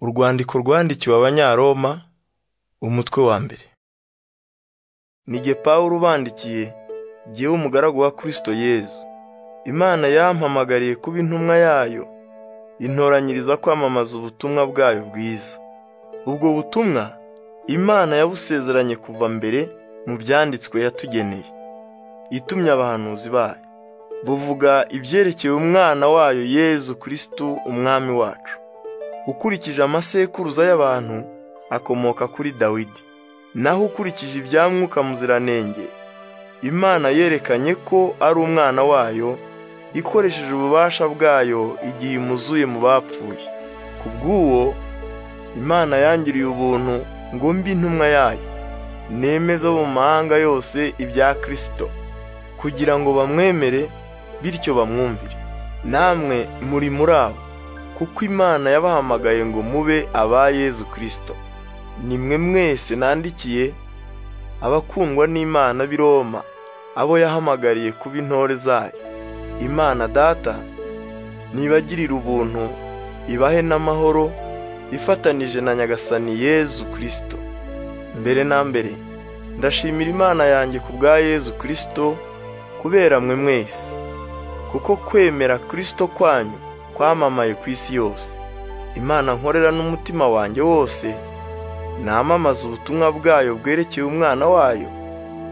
Urwandiko rwandikiwe Abanyaroma, umutwe wa mbere. Ni jye Pawulo ubandikiye, jyewe umugaragu wa Kristo Yezu. Imana yampamagariye kuba intumwa yayo, intoranyiriza kwamamaza ubutumwa bwayo bwiza. Ubwo butumwa Imana yabusezeranye kuva mbere mu byanditswe yatugeneye, itumye abahanuzi bayo. Buvuga ibyerekeye Umwana wayo Yezu Kristo Umwami wacu. Ukurikije amasekuruza y'abantu, akomoka kuri Dawidi. Naho ukurikije ibya Mwuka Muziranenge, Imana yerekanye ko ari Umwana wayo, ikoresheje ububasha bwayo igihe imuzuye mu bapfuye. Ku bw'uwo, Imana yangiriye ubuntu ngo mbe intumwa yayo, nemeza mu mahanga yose ibya Kristo, kugira ngo bamwemere bityo bamwumvire. Namwe muri muri abo, kuko Imana yabahamagaye ngo mube aba Yezu Kristo. Nimwe mwese nandikiye, abakundwa n'Imana b'i Roma, abo yahamagariye kuba intore zayo. Imana Data nibagirire ubuntu, ibahe n'amahoro, ifatanije na Nyagasani Yezu Kristo. Mbere na mbere, ndashimira Imana yanjye ku bwa Yezu Kristo, kubera mwe mwese, kuko kwemera Kristo kwanyu kwamamaye ku isi yose. Imana nkorera n'umutima wanjye wose, namamaza ubutumwa bwayo bwerekeye Umwana wayo,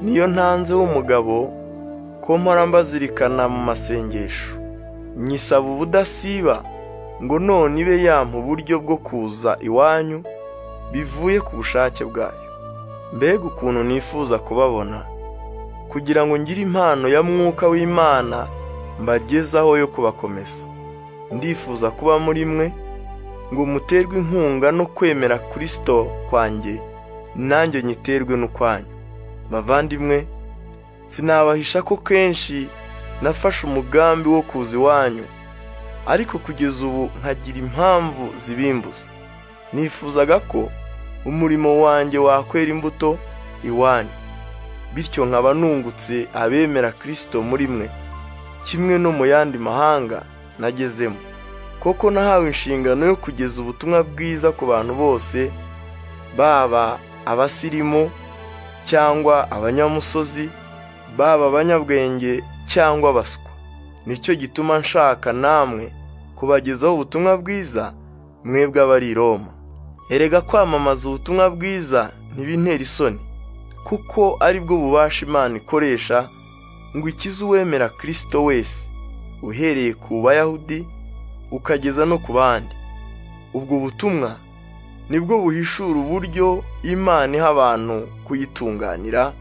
niyo ntanze w'umugabo, ko mpora mbazirikana mu masengesho. Nyisaba ubudasiba ngo none ibe yampa uburyo bwo kuza iwanyu, bivuye ku bushake bwayo. Mbega ukuntu nifuza kubabona, kugira ngo ngire impano ya Mwuka w'Imana mbagezaho yo kubakomeza. Ndifuza kuba muri mwe, ngo muterwe inkunga no kwemera Kristo kwanjye, nanjye nyiterwe n'ukwanyu. Bavandimwe, sinabahisha ko kenshi nafashe umugambi wo kuza iwanyu, ariko kugeza ubu nkagira impamvu zibimbuza. Nifuzaga ko umurimo wanjye wakwera imbuto iwanyu, bityo nkaba nungutse abemera Kristo muri mwe, kimwe no mu yandi mahanga nagezemo. Koko nahawe inshingano yo kugeza ubutumwa bwiza ku bantu bose, baba abasirimu cyangwa abanyamusozi, baba abanyabwenge cyangwa abaswa. Nicyo gituma nshaka namwe kubagezaho ubutumwa bwiza, mwebwe abari i Roma. Erega kwamamaza ubutumwa bwiza ntibintera isoni, kuko ari bwo bubasha Imana ikoresha ngo ikize uwemera Kristo wese, uhereye ku Bayahudi ukageza no ku bandi. Ubwo butumwa nibwo buhishura uburyo Imana iha abantu kuyitunganira,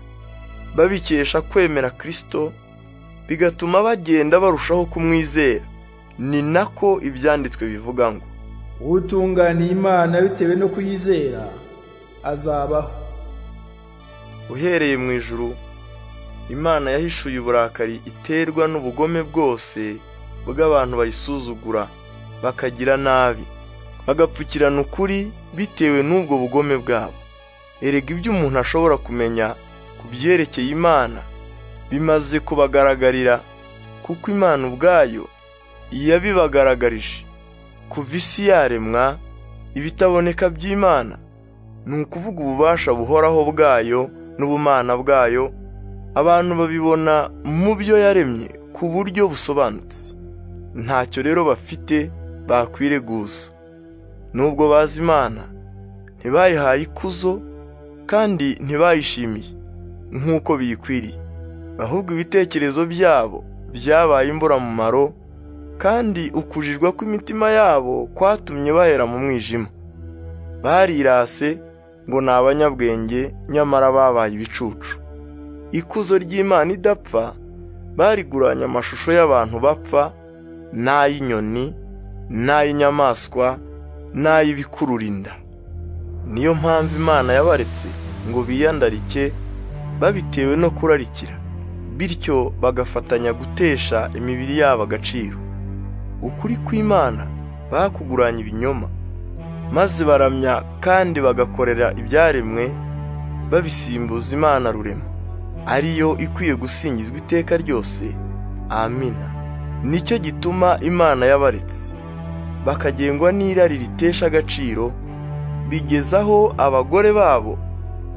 babikesha kwemera Kristo, bigatuma bagenda barushaho kumwizera. Ni nako ibyanditswe bivuga ngo, utunganiye Imana bitewe no kuyizera azabaho. uhereye mu ijuru Imana yahishuye uburakari iterwa n'ubugome bwose bw'abantu bayisuzugura bakagira nabi bagapfukirana ukuri bitewe n'ubwo bugome bwabo erega ibyo umuntu ashobora kumenya ku byerekeye Imana bimaze kubagaragarira kuko Imana ubwayo yabibagaragarije kuva isi yaremwa ibitaboneka by'Imana ni ukuvuga ububasha buhoraho bwayo n'ubumana bwayo abantu babibona mu byo yaremye ku buryo busobanutse ntacyo rero bafite bakwireguza nubwo bazi Imana ntibayihaye ikuzo kandi ntibayishimiye nk'uko biyikwiriye ahubwo ibitekerezo byabo byabaye imburamumaro kandi ukujijwa kw'imitima yabo kwatumye bahera mu mwijima barirase ngo ni abanyabwenge nyamara babaye ibicucu ikuzo ry'Imana idapfa bariguranye amashusho y'abantu bapfa n'ay'inyoni n'ay'inyamaswa n'ay'ibikururinda niyo mpamvu Imana yabaretse ngo biyandarike babitewe no kurarikira bityo bagafatanya gutesha imibiri yabo agaciro ukuri kw'Imana bakuguranye ibinyoma maze baramya kandi bagakorera ibyaremwe babisimbuza Imana rurema ariyo ikwiye gusingizwa iteka ryose amina nicyo gituma Imana yabaretse bakagengwa n'irari ritesha agaciro bigezaho abagore babo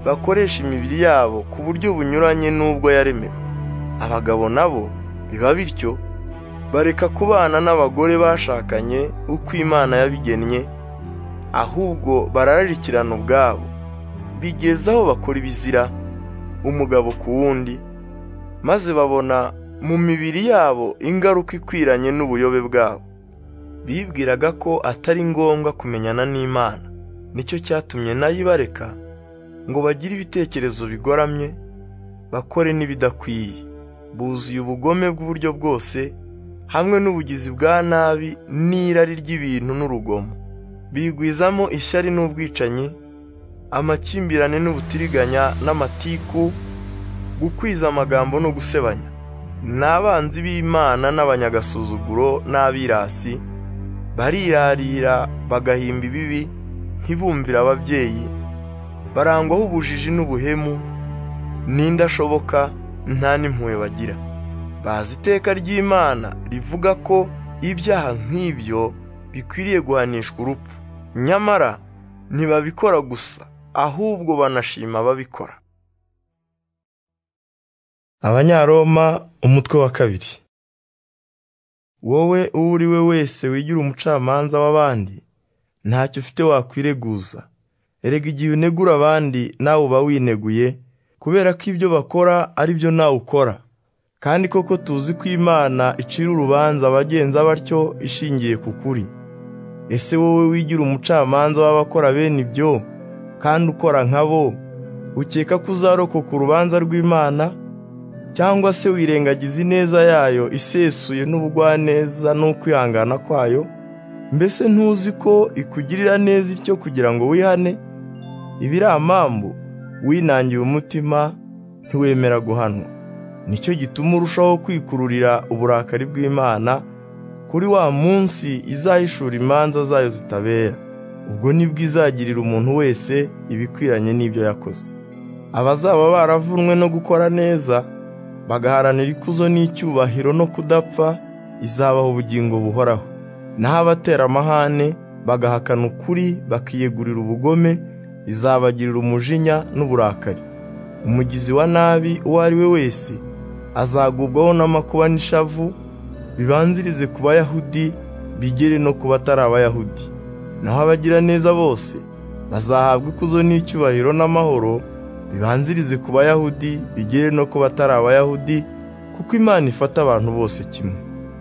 bakoresha imibiri yabo ku buryo bunyuranye n'ubwo yaremewe abagabo nabo biba bityo bareka kubana n'abagore bashakanye uko imana yabigennye ahubwo barararikirana ubwabo bigezaho bakora ibizira umugabo ku wundi maze babona mu mibiri yabo ingaruka ikwiranye n'ubuyobe bwabo bibwiraga ko atari ngombwa kumenyana n'imana nicyo cyatumye nayo ibareka ngo bagire ibitekerezo bigoramye bakore n'ibidakwiye buzuye ubugome bw'uburyo bwose hamwe n'ubugizi bwa nabi n'irari ry'ibintu n'urugomo bigwizamo ishyari n'ubwicanyi amakimbirane n'ubutiriganya n'amatiku gukwiza amagambo no gusebanya n'abanzi b'imana n'abanyagasuzuguro n'abirasi barirarira bagahimba ibibi ntibumvire ababyeyi barangwaho ubujiji n'ubuhemu n'indashoboka nta n'impuhwe bagira bazi iteka ry'imana rivuga ko ibyaha nk'ibyo bikwiriye guhanishwa urupfu nyamara ntibabikora gusa ahubwo banashima ababikora abanyaroma umutwe wa kabiri wowe uwo uri we wese wigira umucamanza w'abandi ntacyo ufite wakwireguza erega igihe unegura abandi nawe uba wineguye kubera ko ibyo bakora ari byo nawe ukora kandi koko tuzi ko imana icira urubanza abagenza batyo ishingiye ku kuri ese wowe wigira umucamanza w'abakora bene ibyo kandi ukora nkabo ukeka ko uzarokoka urubanza rw'imana cyangwa se wirengagiza ineza yayo isesuye n'ubugwaneza n'ukwihangana kwayo mbese ntuzi ko ikugirira neza ityo kugira ngo wihane ibiramambu winangiye umutima ntiwemera guhanwa nicyo gituma urushaho kwikururira uburakari bw'imana kuri wa munsi izahishura imanza zayo zitabera ubwo nibwo izagirira umuntu wese ibikwiranye n'ibyo yakoze abazaba baravunwe no gukora neza bagaharanira ikuzo n'icyubahiro no kudapfa izabaha ubugingo buhoraho naho abatera amahane bagahakana ukuri bakiyegurira ubugome izabagirira umujinya n'uburakari umugizi wa nabi uwo ari we wese azagubwaho n'amakuba n'ishavu bibanzirize ku bayahudi bigere no ku batari abayahudi naho abagiraneza bose bazahabwa ikuzo n'icyubahiro n'amahoro bibanzirize ku bayahudi bigere no ku batari abayahudi kuko imana ifata abantu bose kimwe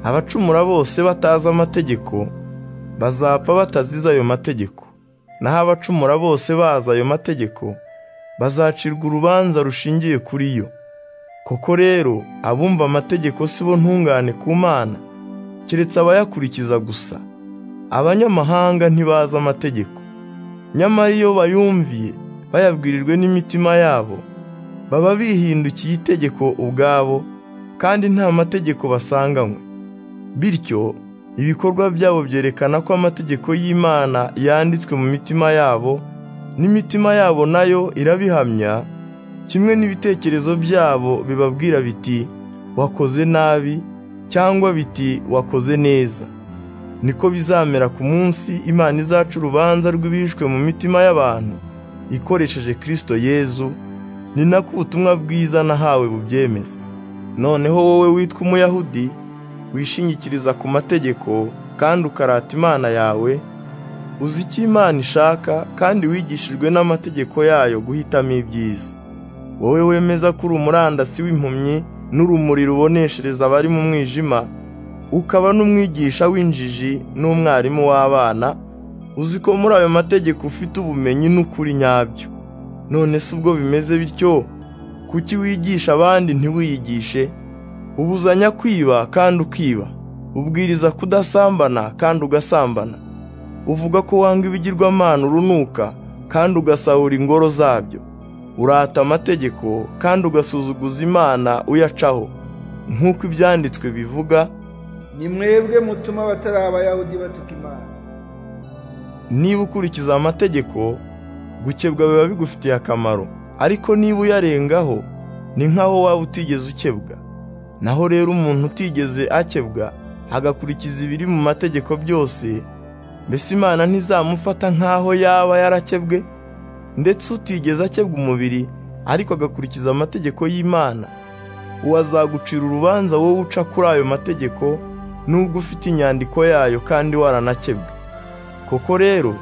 abacumura bose batazi amategeko bazapfa batazize ayo mategeko naho abacumura bose bazi ayo mategeko bazacirwa urubanza rushingiye kuri yo koko rero abumva amategeko si bo ntungane ku mana keretse abayakurikiza gusa abanyamahanga ntibazi amategeko nyamara iyo bayumviye bayabwirijwe n'imitima yabo baba bihindukiye itegeko ubwabo kandi nta mategeko basanganywe bityo ibikorwa byabo byerekana ko amategeko y'imana yanditswe mu mitima yabo n'imitima yabo nayo irabihamya kimwe n'ibitekerezo byabo bibabwira biti wakoze nabi cyangwa biti wakoze neza niko bizamera ku munsi imana izaca urubanza rw'ibishwe mu mitima y'abantu ikoresheje kirisito yezu ni nako ubutumwa bwiza nahawe bubyemeza noneho wowe witwa umuyahudi wishingikiriza ku mategeko kandi ukarata imana yawe uzi icyo imana ishaka kandi wigishijwe n'amategeko yayo guhitamo ibyiza wowe wemeza ko uri umurandasi w'impumyi n'urumuri ruboneshereza abari mu mwijima ukaba n'umwigisha w'injiji n'umwarimu w'abana uzi ko muri ayo mategeko ufite ubumenyi n'ukuri nyabyo none se ubwo bimeze bityo kuki wigisha abandi ntiwiyigishe ubuzanya kwiba kandi ukiba ubwiriza kudasambana kandi ugasambana uvuga ko wanga ibigirwamana urunuka kandi ugasahura ingoro zabyo urata amategeko kandi ugasuzuguza imana uyacaho nk'uko ibyanditswe bivuga ni mwebwe mutuma abatari abayahudi batuka imana niba ukurikiza amategeko gukebwa biba bigufitiye akamaro ariko niba uyarengaho ni nk'aho waba utigeze ukebwa naho rero umuntu utigeze akebwa agakurikiza ibiri mu mategeko byose mbese imana ntizamufata nk'aho yaba yarakebwe ndetse utigeze akebwa umubiri ariko agakurikiza amategeko y'imana uwo azagucira urubanza wowe uca kuri ayo mategeko nubwo ufite inyandiko yayo kandi waranakebwe koko rero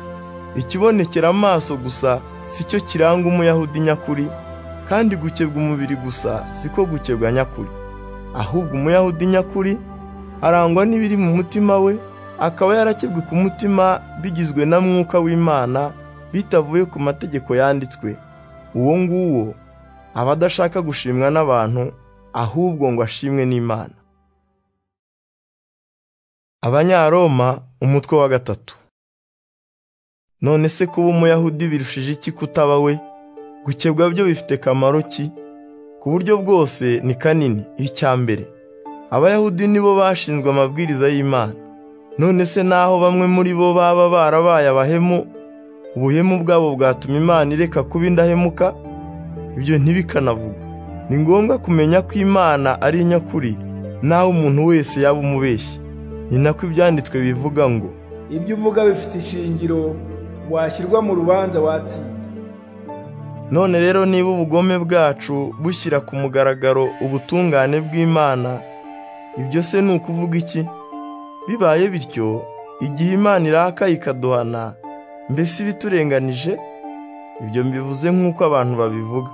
ikibonekera amaso gusa si cyo kiranga umuyahudi nyakuri kandi gukebwa umubiri gusa siko gukebwa nyakuri ahubwo umuyahudi nyakuri arangwa n'ibiri mu mutima we akaba yarakebwe ku mutima bigizwe na mwuka w'imana bitavuye ku mategeko yanditswe uwo nguwo aba adashaka gushimwa n'abantu ahubwo ngo ashimwe n'imana abanyaroma umutwe wa gatatu none se kuba umuyahudi birushije iki kutaba we gukebwa byo bifite kamaro ki ku buryo bwose ni kanini icya mbere abayahudi nibo bashinzwe amabwiriza y'imana none se naho bamwe muri bo baba barabaye abahemu ubuhemu bwabo bwatuma imana ireka kuba indahemuka ibyo ntibikanavugwa ni ngombwa kumenya ko imana ari nyakuri naho umuntu wese yaba umubeshyi ni nako ibyanditswe bivuga ngo ibyo uvuga bifite ishingiro washyirwa mu rubanza watsinda none rero niba ubugome bwacu bushyira ku mugaragaro ubutungane bw'imana ibyo se ni ukuvuga iki bibaye bityo igihe imana iraka ikaduhana mbese ibiturenganije ibyo mbivuze nk'uko abantu babivuga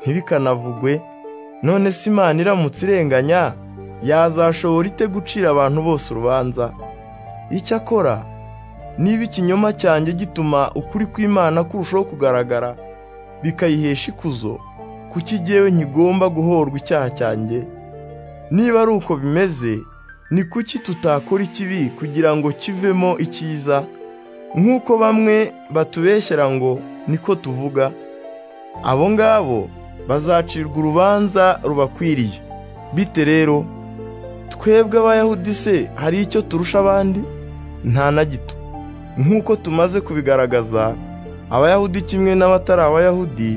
ntibikanavugwe none se imana iramutse irenganya yazashobora ite gucira abantu bose urubanza icyakora niba ikinyoma cyanjye gituma ukuri kw'imana kurushaho kugaragara bikayihesha ikuzo kuki jyewe nkigomba guhorwa icyaha cyanjye niba ari uko bimeze ni kuki tutakora ikibi kugira ngo kivemo icyiza nk'uko bamwe batubeshyera ngo niko tuvuga abo ngabo bazacirwa urubanza rubakwiriye bite rero twebwe abayahudi se hari icyo turusha abandi nta na gito nk'uko tumaze kubigaragaza abayahudi kimwe n'abatari abayahudi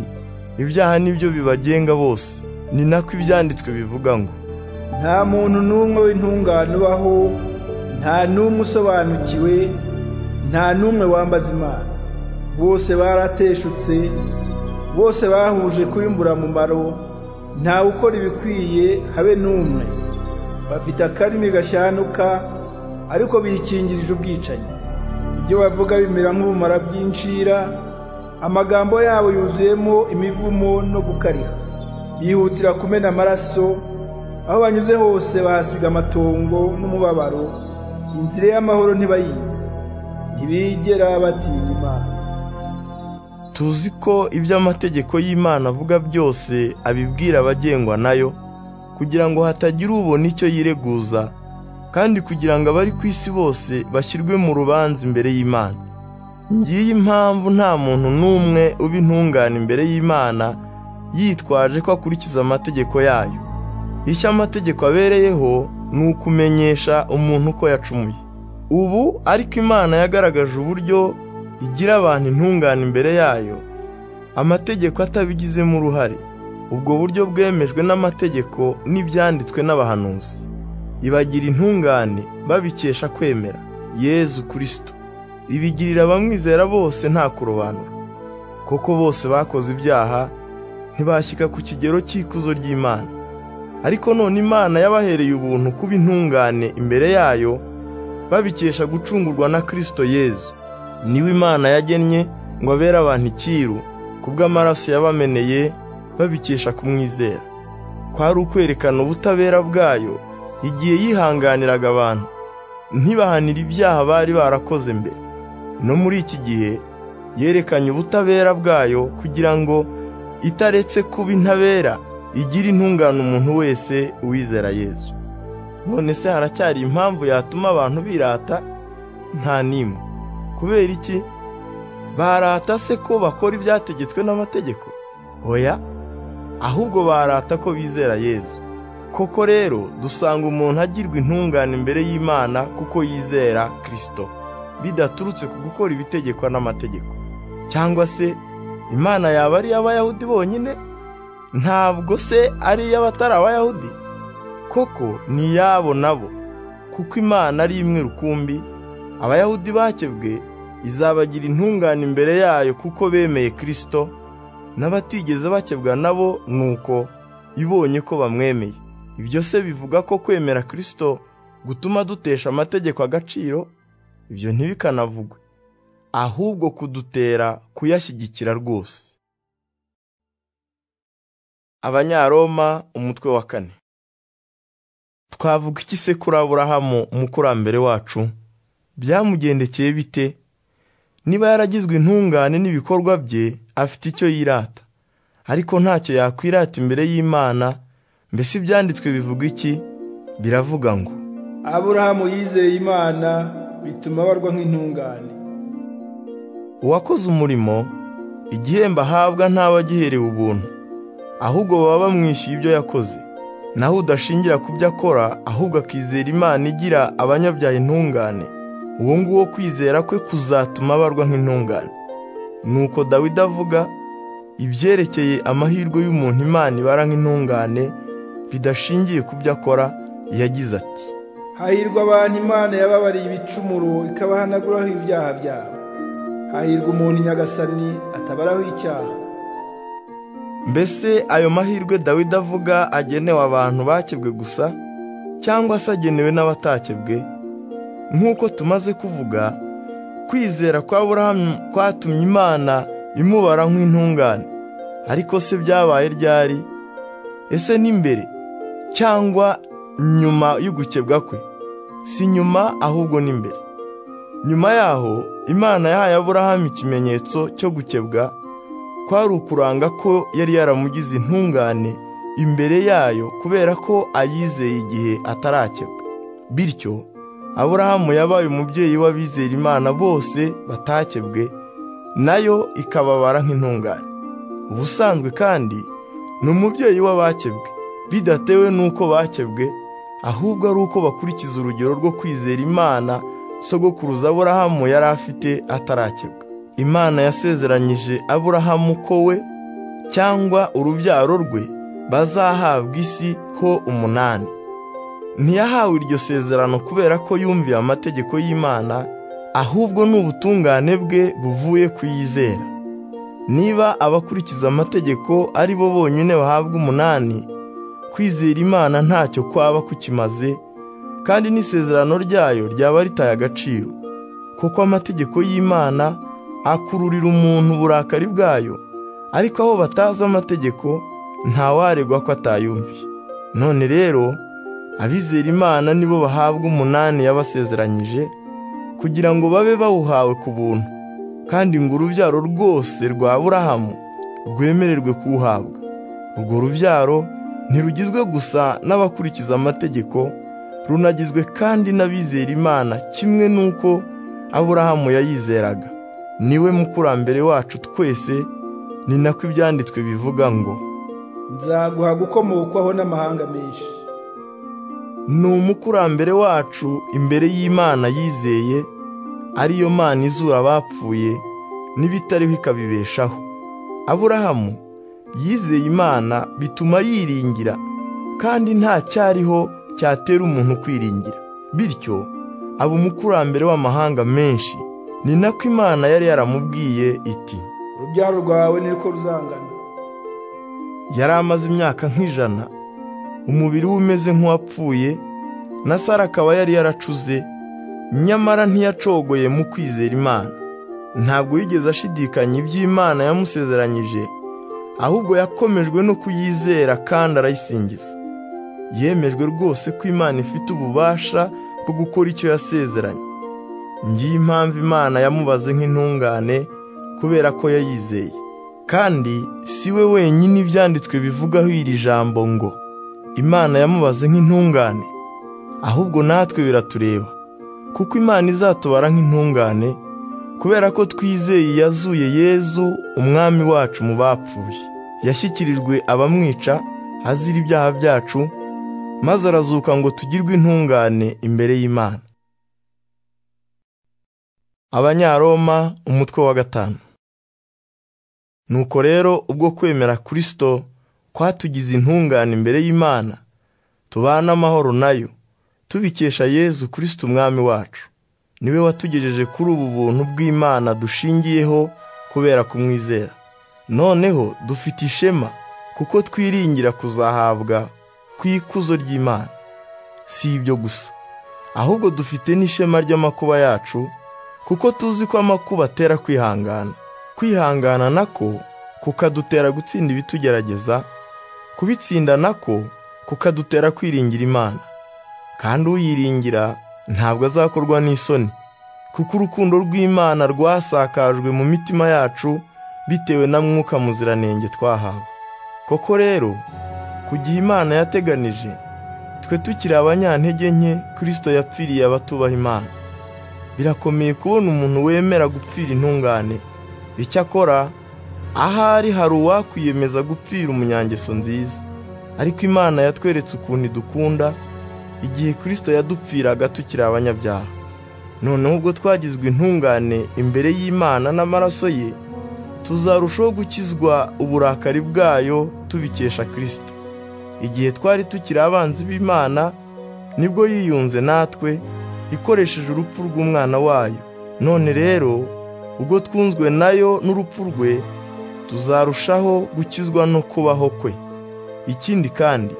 ibyaha nibyo bibagenga bose ni nako ibyanditswe bivuga ngo nta muntu n'umwe w'intungane ubaho nta n'umwe usobanukiwe nta n'umwe wambaza imana bose barateshutse bose bahuje kubimbura mumaro ntawe ukora ibikwiye habe n'umwe bafite akarimi gashyanuka ariko bikingirije ubwicanyi ibyo bavuga bimera nk'ubumara bw'inshira amagambo yabo yuzuyemo imivumo no gukariha yihutira kumena amaraso aho banyuze hose bahasiga amatongo n'umubabaro inzira y'amahoro ntibayizi ntibigera batinya imana tuzi ko ibyo amategeko y'imana avuga byose abibwira abagengwa nayo kugira ngo hatagira ubona icyo yireguza kandi kugira ngo abari ku isi bose bashyirwe mu rubanza imbere y'imana ngiyi impamvu nta muntu n'umwe uba intungane imbere y'imana yitwaje ko akurikiza amategeko yayo icyo amategeko abereyeho ni ukumenyesha umuntu ko yacumuye ubu ariko imana yagaragaje uburyo igira abantu intungane imbere yayo amategeko atabigizemo uruhare ubwo buryo bwemejwe n'amategeko n'ibyanditswe n'abahanuzi ibagira intungane babikesha kwemera yezu kirisito ibigirira abamwizera bose nta kurobanura koko bose bakoze ibyaha ntibashyika ku kigero cy'ikuzo ry'imana ariko none imana yabahereye ubuntu kuba intungane imbere yayo babikesha gucungurwa na kirisito yezu niwe imana yagennye ngo abere abantu ikiru kubw'amaraso yabameneye babikesha kumwizera kwari ukwerekana ubutabera bwayo igihe yihanganiraga abantu ntibahanira ibyaha bari barakoze mbere no muri iki gihe yerekanye ubutabera bwayo kugira ngo itaretse kuba intabera igire intungane umuntu wese uwizera yezu none se haracyari impamvu yatuma abantu birata nta n'imwe kubera iki barata se ko bakora ibyategetswe n'amategeko oya ahubwo barata ko bizera yezu koko rero dusanga umuntu agirwa intungane imbere y'imana kuko yizera kirisito bidaturutse ku gukora ibitegekwa n'amategeko cyangwa se imana yaba ari iy'abayahudi bonyine ntabwo se ari iy'abatari abayahudi koko ni iyabo nabo kuko imana ari imwe rukumbi abayahudi bakebwe izabagira intungane imbere yayo kuko bemeye kirisito n'abatigeze bakebwa nabo nuko ibonye ko bamwemeye ibyo se bivuga ko kwemera kirisito gutuma dutesha amategeko agaciro ibyo ntibikanavugwe ahubwo kudutera kuyashyigikira rwose abanyaroma umutwe wa kane twavuga iki se kuri aburahamu umukurambere wacu byamugendekeye bite niba yaragizwe intungane n'ibikorwa bye afite icyo yirata ariko ntacyo yakwirata imbere y'imana mbese ibyanditswe bivuga iki biravuga ngo aburahamu yizeye imana bituma abarwa nk'intungane uwakoze umurimo igihembo ahabwa ntaba agiherewe ubuntu ahubwo baba bamwishyuye ibyo yakoze naho udashingira ku byo akora ahubwo akizera imana igira abanyabyaha intungane uwo nguwo kwizera kwe kuzatuma abarwa nk'intungane nuko dawidi avuga ibyerekeye amahirwe y'umuntu imana ibara nk'intungane bidashingiye ku byo akora yagize ati hahirwa abantu imana yababariye ibicumuro ikabahanaguraho ibyaha byabo hahirwa umuntu nyagasani atabaraho icyaha mbese ayo mahirwe dawidi avuga agenewe abantu bakebwe gusa cyangwa se agenewe n'abatakebwe nk'uko tumaze kuvuga kwizera kwa burahamu kwatumye imana imubara nk'intungane ariko se byabaye ryari ese n'imbere cyangwa nyuma y'ugukebwa kwe si nyuma ahubwo n'imbere nyuma yaho imana yahaye aburahamu ikimenyetso cyo gukebwa kwari ukuranga ko yari yaramugize intungane imbere yayo kubera ko ayizeye igihe atarakebwa bityo aburahamu yabaye umubyeyi w'abizera imana bose batakebwe nayo ikababara nk'intungane ubusanzwe kandi ni umubyeyi w'abakebwe bidatewe n'uko bakebwe ahubwo ari uko bakurikiza urugero rwo kwizera imana sogokuruza aburahamu yari afite atarakebwa imana yasezeranyije aburahamu ko we cyangwa urubyaro rwe bazahabwa isi ho umunani ntiyahawe iryo sezerano kubera ko yumviye amategeko y'imana ahubwo ni ubutungane bwe buvuye ku yizera niba abakurikiza amategeko ari bo bonyine bahabwa umunani kwizera imana ntacyo kwaba kukimaze kandi n'isezerano ryayo ryaba ritaye agaciro kuko amategeko y'imana akururira umuntu uburakari bwayo ariko aho batazi amategeko ntawaregwa ko atayumviye none rero abizera imana nibo bahabwa umunani yabasezeranyije kugira ngo babe bawuhawe ku buntu kandi ngo urubyaro rwose rwa burahamu rwemererwe kuwuhabwa urwo rubyaro ntirugizwe gusa n'abakurikiza amategeko runagizwe kandi n'abizera imana kimwe n'uko aburahamu yayizeraga niwe mukurambere wacu twese ni nako ibyanditswe bivuga ngo nzaguha gukomokwaho n'amahanga menshi ni umukurambere wacu imbere y'imana yizeye ariyo mana izura abapfuye n'ibitariho ikabibeshaho aburahamu yizeye imana bituma yiringira kandi nta cyariho cyatera umuntu kwiringira bityo aba umukurambere w'amahanga menshi ni nako imana yari yaramubwiye iti urubyaro rwawe niko ruzangana yari amaze imyaka nk'ijana umubiri we umeze nk'uwapfuye na sara akaba yari yaracuze nyamara ntiyacogoye mu kwizera imana ntabwo yigeze ashidikanya iby'imana yamusezeranyije ahubwo yakomejwe no kuyizera kandi arayisingiza yemejwe rwose ko imana ifite ububasha bwo gukora icyo yasezeranye ngiyi impamvu imana yamubaze nk'intungane kubera ko yayizeye kandi si we wenyine ibyanditswe bivugaho iri jambo ngo imana yamubaze nk'intungane ahubwo natwe biratureba kuko imana izatubara nk'intungane kubera ko twizeye yazuye yezu umwami wacu mu bapfuye yashyikirijwe abamwica azira ibyaha byacu maze arazuka ngo tugirwe intungane imbere y'imana abanyaroma umutwe wa gatanu nuko rero ubwo kwemera kirisito kwatugize intungane imbere y'imana tubana amahoro nayo tubikesha yezu kirisito umwami wacu niwe watugejeje kuri ubu buntu bw'imana dushingiyeho kubera kumwizera noneho dufite ishema kuko twiringira kuzahabwa ku ikuzo ry'imana si ibyo gusa ahubwo dufite n'ishema ry'amakuba yacu kuko tuzi ko amakuba atera kwihangana kwihangana nako kukadutera gutsinda ibitugerageza kubitsinda nako kukadutera kwiringira imana kandi uyiringira ntabwo azakorwa n'isoni kuko urukundo rw'imana rwasakajwe mu mitima yacu bitewe na mwuka muziranenge twahawe koko rero ku gihe imana yateganije twe tukiri abanyantege nke kirisito yapfiriye abatubaha imana birakomeye kubona umuntu wemera gupfira intungane icyakora ahari hari uwakwiyemeza gupfira umunyangeso nziza ariko imana yatweretse ukuntu idukunda igihe kirisito yadupfiraga tukiri abanyabyaha noneho ubwo twagizwe intungane imbere y'imana n'amaraso ye tuzarushaho gukizwa uburakari bwayo tubikesha kirisito igihe twari tukiri abanzi b'imana nibwo yiyunze natwe ikoresheje urupfu rw'umwana wayo none rero ubwo twunzwe nayo n'urupfu rwe tuzarushaho gukizwa no kubaho kwe ikindi kandi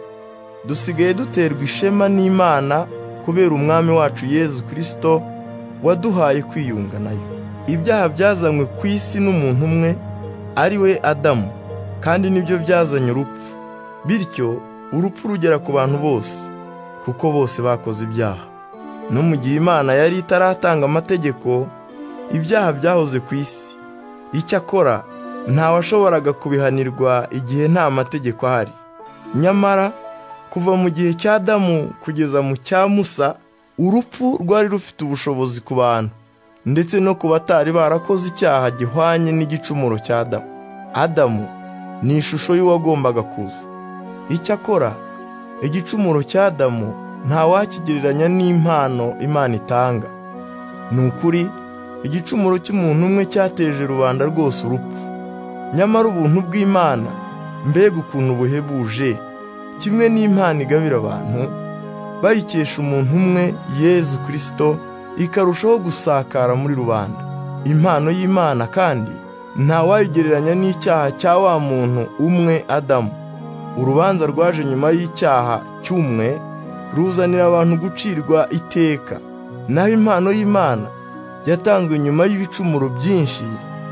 dusigaye duterwa ishema n'imana kubera umwami wacu yezu kirisito waduhaye kwiyunga nayo ibyaha byazanywe ku isi n'umuntu umwe ari we adamu kandi nibyo byazanye urupfu bityo urupfu rugera ku bantu bose kuko bose bakoze ibyaha no mu gihe imana yari itaratanga amategeko ibyaha byahoze ku isi icyakora ntawashoboraga kubihanirwa igihe nta mategeko ahari nyamara kuva mu gihe cya Adamu kugeza mu cya Musa urupfu rwari rufite ubushobozi ku bantu ndetse no ku batari barakoze icyaha gihwanye n'igicumuro cya Adamu Adamu ni ishusho y'uwagombaga kuza icyakora igicumuro cya Adamu ntawakigereranya n'impano Imana itanga ni ukuri igicumuro cy'umuntu umwe cyateje rubanda rwose urupfu nyamara ubuntu bw'Imana mbega ukuntu buhebuje kimwe n'impano igabira abantu bayikesha umuntu umwe yezu kirisito ikarushaho gusakara muri rubanda impano y'imana kandi ntawayigereranya n'icyaha cya wa muntu umwe adamu urubanza rwaje nyuma y'icyaha cy'umwe ruzanira abantu gucirwa iteka naho impano y'imana yatanzwe nyuma y'ibicumuro byinshi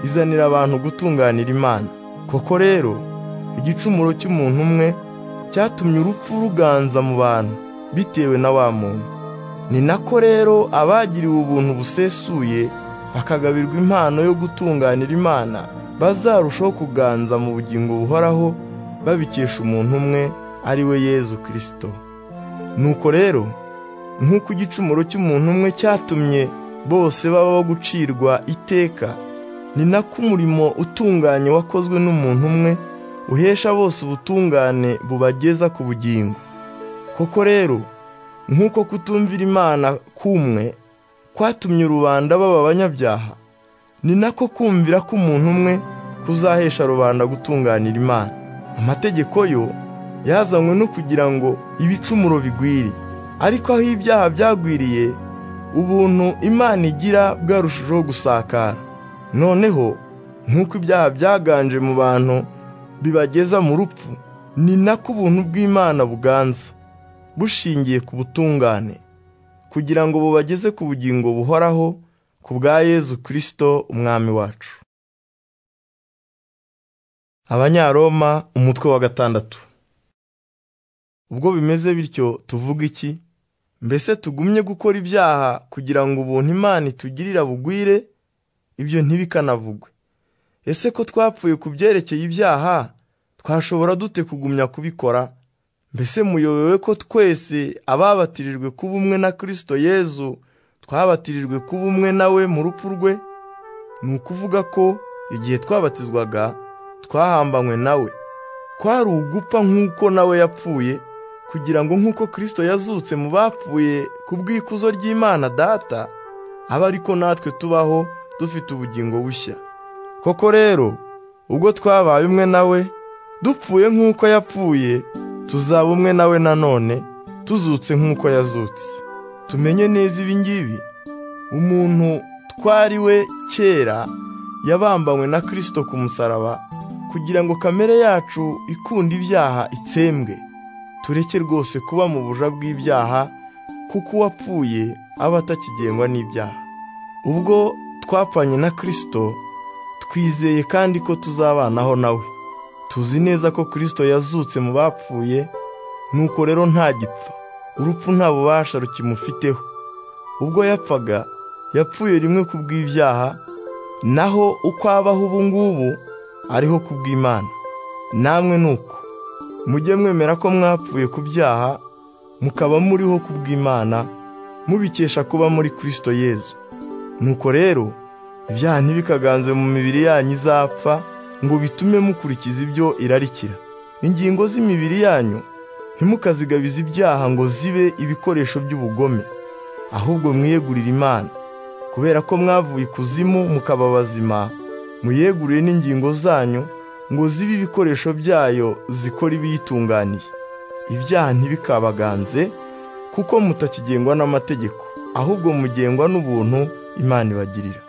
izanira abantu gutunganira imana koko rero igicumuro cy'umuntu umwe cyatumye urupfu ruganza mu bantu bitewe na wa muntu ni nako rero abagiriwe ubuntu busesuye bakagabirwa impano yo gutunganira imana bazarushaho kuganza mu bugingo buhoraho babikesha umuntu umwe ari we yezu kirisito nuko rero nk'uko igicumuro cy'umuntu umwe cyatumye bose baba gucirwa iteka ni nako umurimo utunganye wakozwe n'umuntu umwe uhesha bose ubutungane bubageza ku bugingo koko rero nk'uko kutumvira imana kumwe kwatumye rubanda baba abanyabyaha ni nako kumvira k'umuntu umwe kuzahesha rubanda gutunganira imana amategeko yo yazanywe no kugira ngo ibicumuro bigwire ariko aho ibyaha byagwiriye ubuntu imana igira bwarushijeho gusakara noneho nk'uko ibyaha byaganje mu bantu bibageza mu rupfu ni nako ubuntu bw'imana buganza bushingiye ku butungane kugira ngo bubageze ku bugingo buhoraho ku bwa yezu kirisito umwami wacu abanyaroma umutwe wa gatandatu ubwo bimeze bityo tuvuga iki mbese tugumye gukora ibyaha kugira ngo ubuntu imana itugirira bugwire ibyo ntibikanavugwe ese ko twapfuye ku byerekeye ibyaha twashobora dute kugumya kubikora mbese muyobewe ko twese ababatirijwe kuba umwe na kirisito yezu twabatirijwe kuba umwe nawe mu rupfu rwe ni ukuvuga ko igihe twabatizwaga twahambanywe nawe kwari ugupfa nk'uko nawe yapfuye kugira ngo nk'uko kirisito yazutse mu bapfuye ku bw'ikuzo ry'imana data abe ariko natwe tubaho dufite ubugingo bushya koko rero ubwo twabaye umwe nawe dupfuye nk'uko yapfuye tuzaba umwe nawe nanone tuzutse nk'uko yazutse tumenye neza ibi ngibi umuntu twari we kera yabambanywe na kirisito ku musaraba kugira ngo kamere yacu ikunda ibyaha itsembwe tureke rwose kuba mu buja bw'ibyaha kuko uwapfuye aba atakigengwa n'ibyaha ubwo twapfanye na kirisito twizeye kandi ko tuzabanaho nawe tuzi neza ko kirisito yazutse mu bapfuye nuko rero ntagipfa urupfu nta bubasha rukimufiteho ubwo yapfaga yapfuye rimwe ku bw'ibyaha naho uko abaho ubu ngubu ariho ku bw'imana namwe ni uko mujye mwemera ko mwapfuye ku byaha mukaba muriho ku bw'imana mubikesha kuba muri kirisito yezu nuko rero ibyaha ntibikaganze mu mibiri yanyu izapfa ngo bitume mukurikiza ibyo irarikira ingingo z'imibiri yanyu ntimukazigabize ibyaha ngo zibe ibikoresho by'ubugome ahubwo mwiyegurire imana kubera ko mwavuye ikuzimu mukaba bazima muyegurire n'ingingo zanyu ngo zibe ibikoresho byayo zikora ibiyitunganiye ibyaha ntibikabaganze kuko mutakigengwa n'amategeko ahubwo mugengwa n'ubuntu imana ibagirira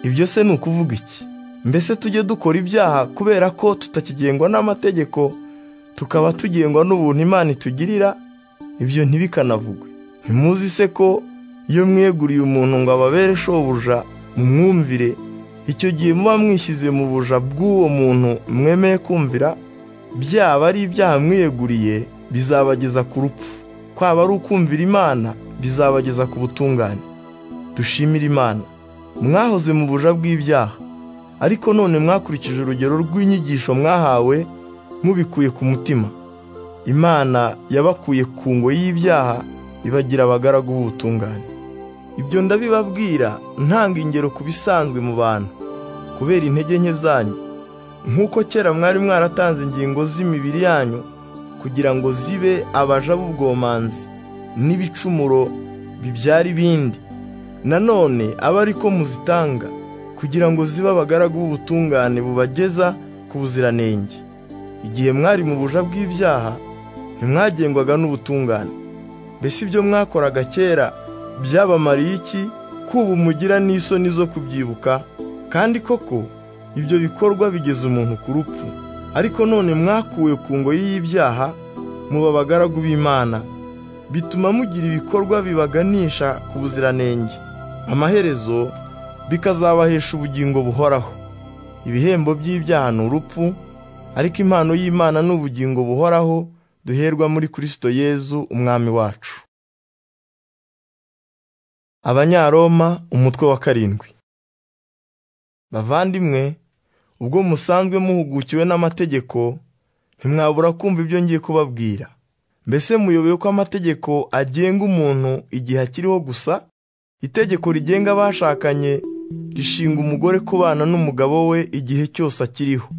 ibyo se ni ukuvuga iki mbese tujye dukora ibyaha kubera ko tutakigengwa n'amategeko tukaba tugengwa n'ubuntu imana itugirira ibyo ntibikanavugwe ntimuzi se ko iyo mweguriye umuntu ngo ababere shobuja mu mwumvire icyo gihe muba mwishyize mu buja bw'uwo muntu mwemeye kumvira byaba ari ibyaha mwiyeguriye bizabageza ku rupfu kwaba ari ukumvira imana bizabageza ku butungane dushimire imana mwahoze mu buja bw'ibyaha ariko none mwakurikije urugero rw'inyigisho mwahawe mubikuye ku mutima imana yabakuye ku ngo y'ibyaha ibagira abagaragu b'ubutungane ibyo ndabibabwira ntanga ingero ku bisanzwe mu bantu kubera intege nke zanyu nk'uko kera mwari mwaratanze ingingo z'imibiri yanyu kugira ngo zibe abaja b'ubwomanzi n'ibicumuro bibyara ibindi nanone aba ari ko muzitanga kugira ngo zibe abagaragu b'ubutungane bubageza ku buziranenge igihe mwari mu buja bw'ibyaha ntimwagengwaga n'ubutungane mbese ibyo mwakoraga kera byabamariye iki kuba umugira n'isoni zo kubyibuka kandi koko ibyo bikorwa bigeza umuntu ku rupfu ariko none mwakuwe ku ngoyi y'ibyaha muba abagaragu b'imana bituma mugira ibikorwa bibaganisha ku buziranenge amaherezo bikazabahesha ubugingo buhoraho ibihembo by'ibyaha ni urupfu ariko impano y'imana ni ubugingo buhoraho duherwa muri kirisito yezu umwami wacu abanyaroma umutwe wa karindwi bavandimwe ubwo musanzwe muhugukiwe n'amategeko ntimwabura kumva ibyo ngiye kubabwira mbese muyoboye ko amategeko agenga umuntu igihe akiriho gusa itegeko rigenga abashakanye rishinga umugore kubana n'umugabo we igihe cyose akiriho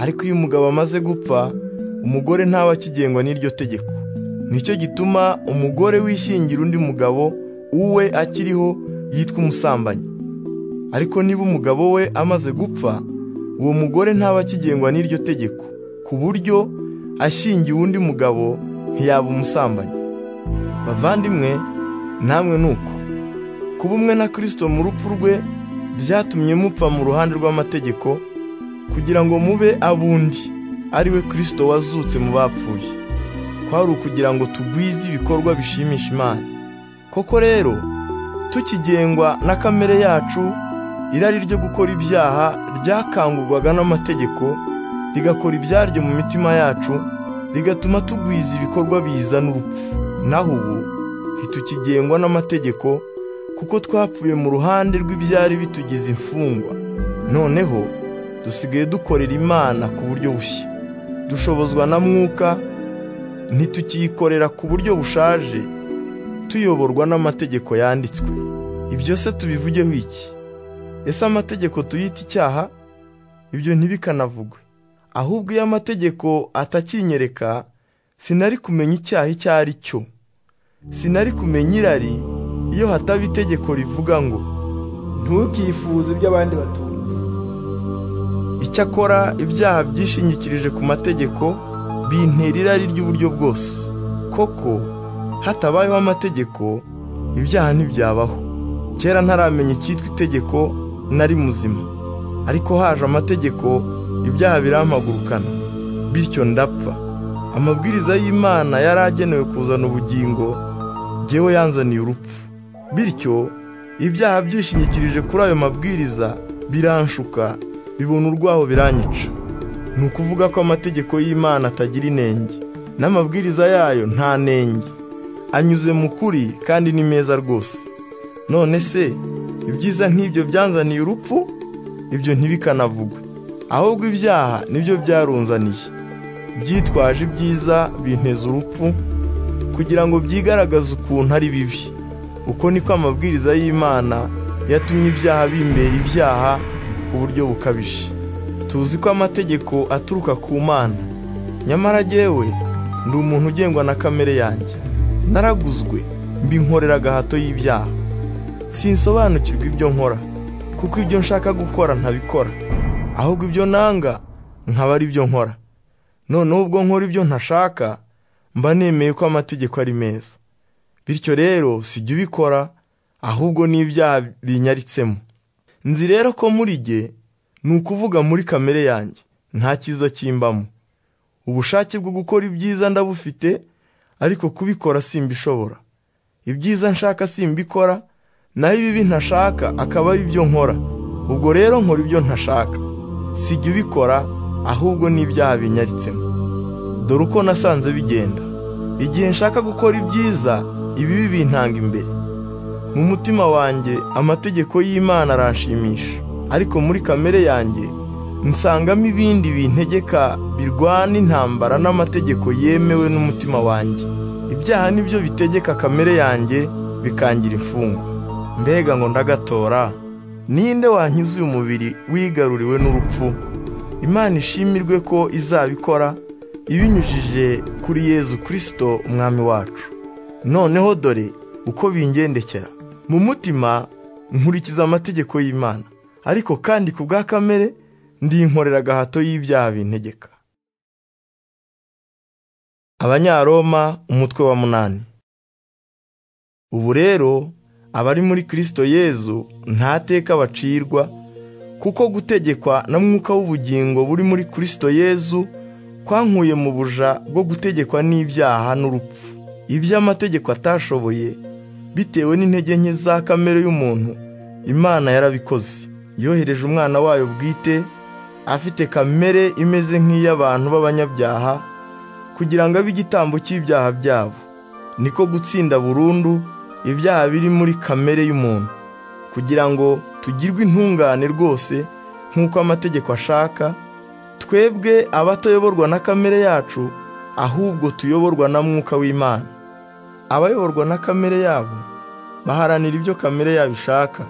ariko iyo umugabo amaze gupfa umugore ntaba akigengwa n'iryo tegeko nicyo gituma umugore wishingira undi mugabo uwe akiriho yitwa umusambanyi ariko niba umugabo we amaze gupfa uwo mugore ntaba akigengwa n'iryo tegeko ku buryo ashingiwe undi mugabo ntiyaba umusambanyi bavandimwe namwe ni uko kuba umwe na kirisito mu rupfu rwe byatumye mupfa mu ruhande rw'amategeko kugira ngo mube abundi ari we kirisito wazutse mu bapfuye kwari ukugira ngo tugwize ibikorwa bishimisha imana koko rero tukigengwa na kamere yacu irari ryo gukora ibyaha ryakangurwaga n'amategeko rigakora ibyaryo mu mitima yacu rigatuma tugwiza ibikorwa bizana urupfu naho ubu ntitukigengwa n'amategeko kuko twapfuye mu ruhande rw'ibyari bitugize imfungwa noneho dusigaye dukorera imana ku buryo bushya dushobozwa na mwuka ntitukiyikorera ku buryo bushaje tuyoborwa n'amategeko yanditswe ibyo se tubivugeho iki ese amategeko tuyita icyaha ibyo ntibikanavugwe ahubwo iyo amategeko atakinyereka sinari kumenya icyaha icyo ari cyo sinari kumenya irari iyo hataba itegeko rivuga ngo ntukifuze iby'abandi batunze icyakora ibyaha byishingikirije ku mategeko bintera irari ry'uburyo bwose koko hatabayeho amategeko ibyaha ntibyabaho kera ntaramenya icyitwa itegeko nari muzima ariko haje amategeko ibyaha birampagurukana bityo ndapfa amabwiriza y'imana yari agenewe kuzana ubugingo ngewe yanzaniye urupfu bityo ibyaha byishingikirije kuri ayo mabwiriza biranshuka bibona urwaho biranyica ni ukuvuga ko amategeko y'imana atagira inenge n'amabwiriza yayo nta nenge anyuze mu kuri kandi ni meza rwose none se ibyiza nk'ibyo byanzaniye urupfu ibyo ntibikanavugwe ahubwo ibyaha nibyo byarunzaniye byitwaje ibyiza binteza urupfu kugira ngo byigaragaze ukuntu ari bibi uko niko amabwiriza y'imana yatumye ibyaha bimbera ibyaha ku buryo bukabije tuzi ko amategeko aturuka ku mana nyamara jyewe ndi umuntu ugengwa na kamere yanjye naraguzwe mbinkorera agahato y'ibyaha sinsobanukirwa ibyo nkora kuko ibyo nshaka gukora ntabikora ahubwo ibyo nanga nkaba ari byo nkora noneho ubwo nkora ibyo ntashaka mba nemeye ko amategeko ari meza bityo rero sijya ubikora ahubwo n'ibyaha binyaritsemo nzi rero ko muri jye ni ukuvuga muri kamere yanjye nta cyiza kimbamo ubushake bwo gukora ibyiza ndabufite ariko kubikora simbishobora ibyiza nshaka simbikora naho ibibi ntashaka akaba ari byo nkora ubwo rero nkora ibyo ntashaka sijya ubikora ahubwo n'ibyaha binyaritsemo dore uko nasanze bigenda igihe nshaka gukora ibyiza ibibi bintanga imbere mu mutima wanjye amategeko y'imana aranshimisha ariko muri kamere yanjye nsangamo ibindi bintegeka birwana intambara n'amategeko yemewe n'umutima wanjye ibyaha nibyo bitegeka kamere yanjye bikangira imfungwa mbega ngo ndagatora ninde wankiza uyu mubiri wigaruriwe n'urupfu imana ishimirwe ko izabikora ibinyujije kuri yezu kirisito umwami wacu noneho dore uko bingendekera mu mutima nkurikiza amategeko y'imana ariko kandi ku bwa kamere ndinkorera agahato y'ibyaha bintegeka abanyaroma umutwe wa munani ubu rero abari muri kirisito yezu nta teka bacirwa kuko gutegekwa na mwuka w'ubugingo buri muri kirisito yezu kwankuye mu buja bwo gutegekwa n'ibyaha n'urupfu ibyo amategeko atashoboye bitewe n'intege nke za kamere y'umuntu imana yarabikoze yohereje umwana wayo bwite afite kamere imeze nk'iy'abantu b'abanyabyaha kugira ngo abe igitambo cy'ibyaha byabo niko gutsinda burundu ibyaha biri muri kamere y'umuntu kugira ngo tugirwe intungane rwose nk'uko amategeko ashaka twebwe abatayoborwa na kamere yacu ahubwo tuyoborwa na mwuka w'imana abayoborwa na kamere yabo baharanira ibyo kamere yabo ishaka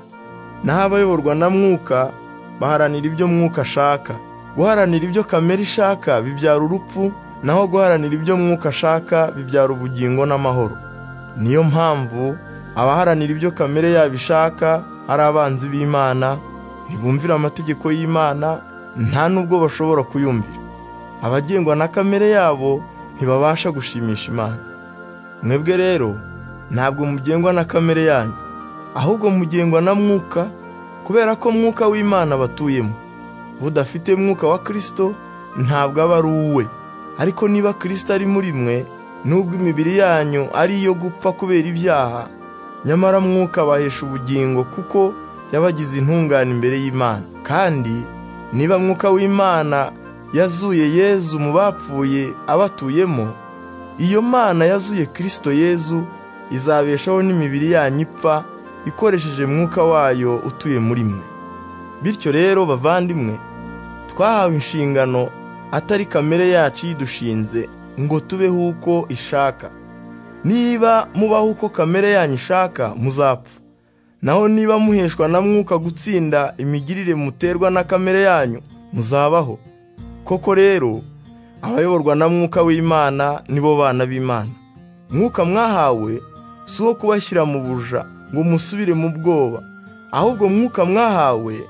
naho abayoborwa na mwuka baharanira ibyo mwuka ashaka guharanira ibyo kamere ishaka bibyara urupfu naho guharanira ibyo mwuka ashaka bibyara ubugingo n'amahoro niyo mpamvu abaharanira ibyo kamere yabo ishaka ari abanzi b'imana ntibumvira amategeko y'imana nta nubwo bashobora kuyumvira abagengwa na kamere yabo ntibabasha gushimisha imana mwebwe rero ntabwo mugengwa na kamere yanyu ahubwo mugengwa na mwuka kubera ko mwuka w'imana abatuyemo budafite mwuka wa kirisito ntabwo aba ari uwe ariko niba kirisito ari muri mwe nubwo imibiri yanyu ari iyo gupfa kubera ibyaha nyamara mwuka abahesha ubugingo kuko yabagize intungane imbere y'imana kandi niba mwuka w'imana yazuye yezu mu bapfuye abatuyemo iyo mana yazuye kirisito yezu izabeshaho n'imibiri yanyu ipfa ikoresheje mwuka wayo utuye muri mwe bityo rero bavandimwe twahawe inshingano atari kamere yacu yidushinze ngo tubeho uko ishaka niba mubaho uko kamere yanyu ishaka muzapfa naho niba muheshwa na mwuka gutsinda imigirire muterwa na kamere yanyu muzabaho koko rero abayoborwa na mwuka w'imana nibo bana b'imana mwuka mwahawe si uwo kubashyira mu buja ngo musubire mu bwoba ahubwo mwuka mwahawe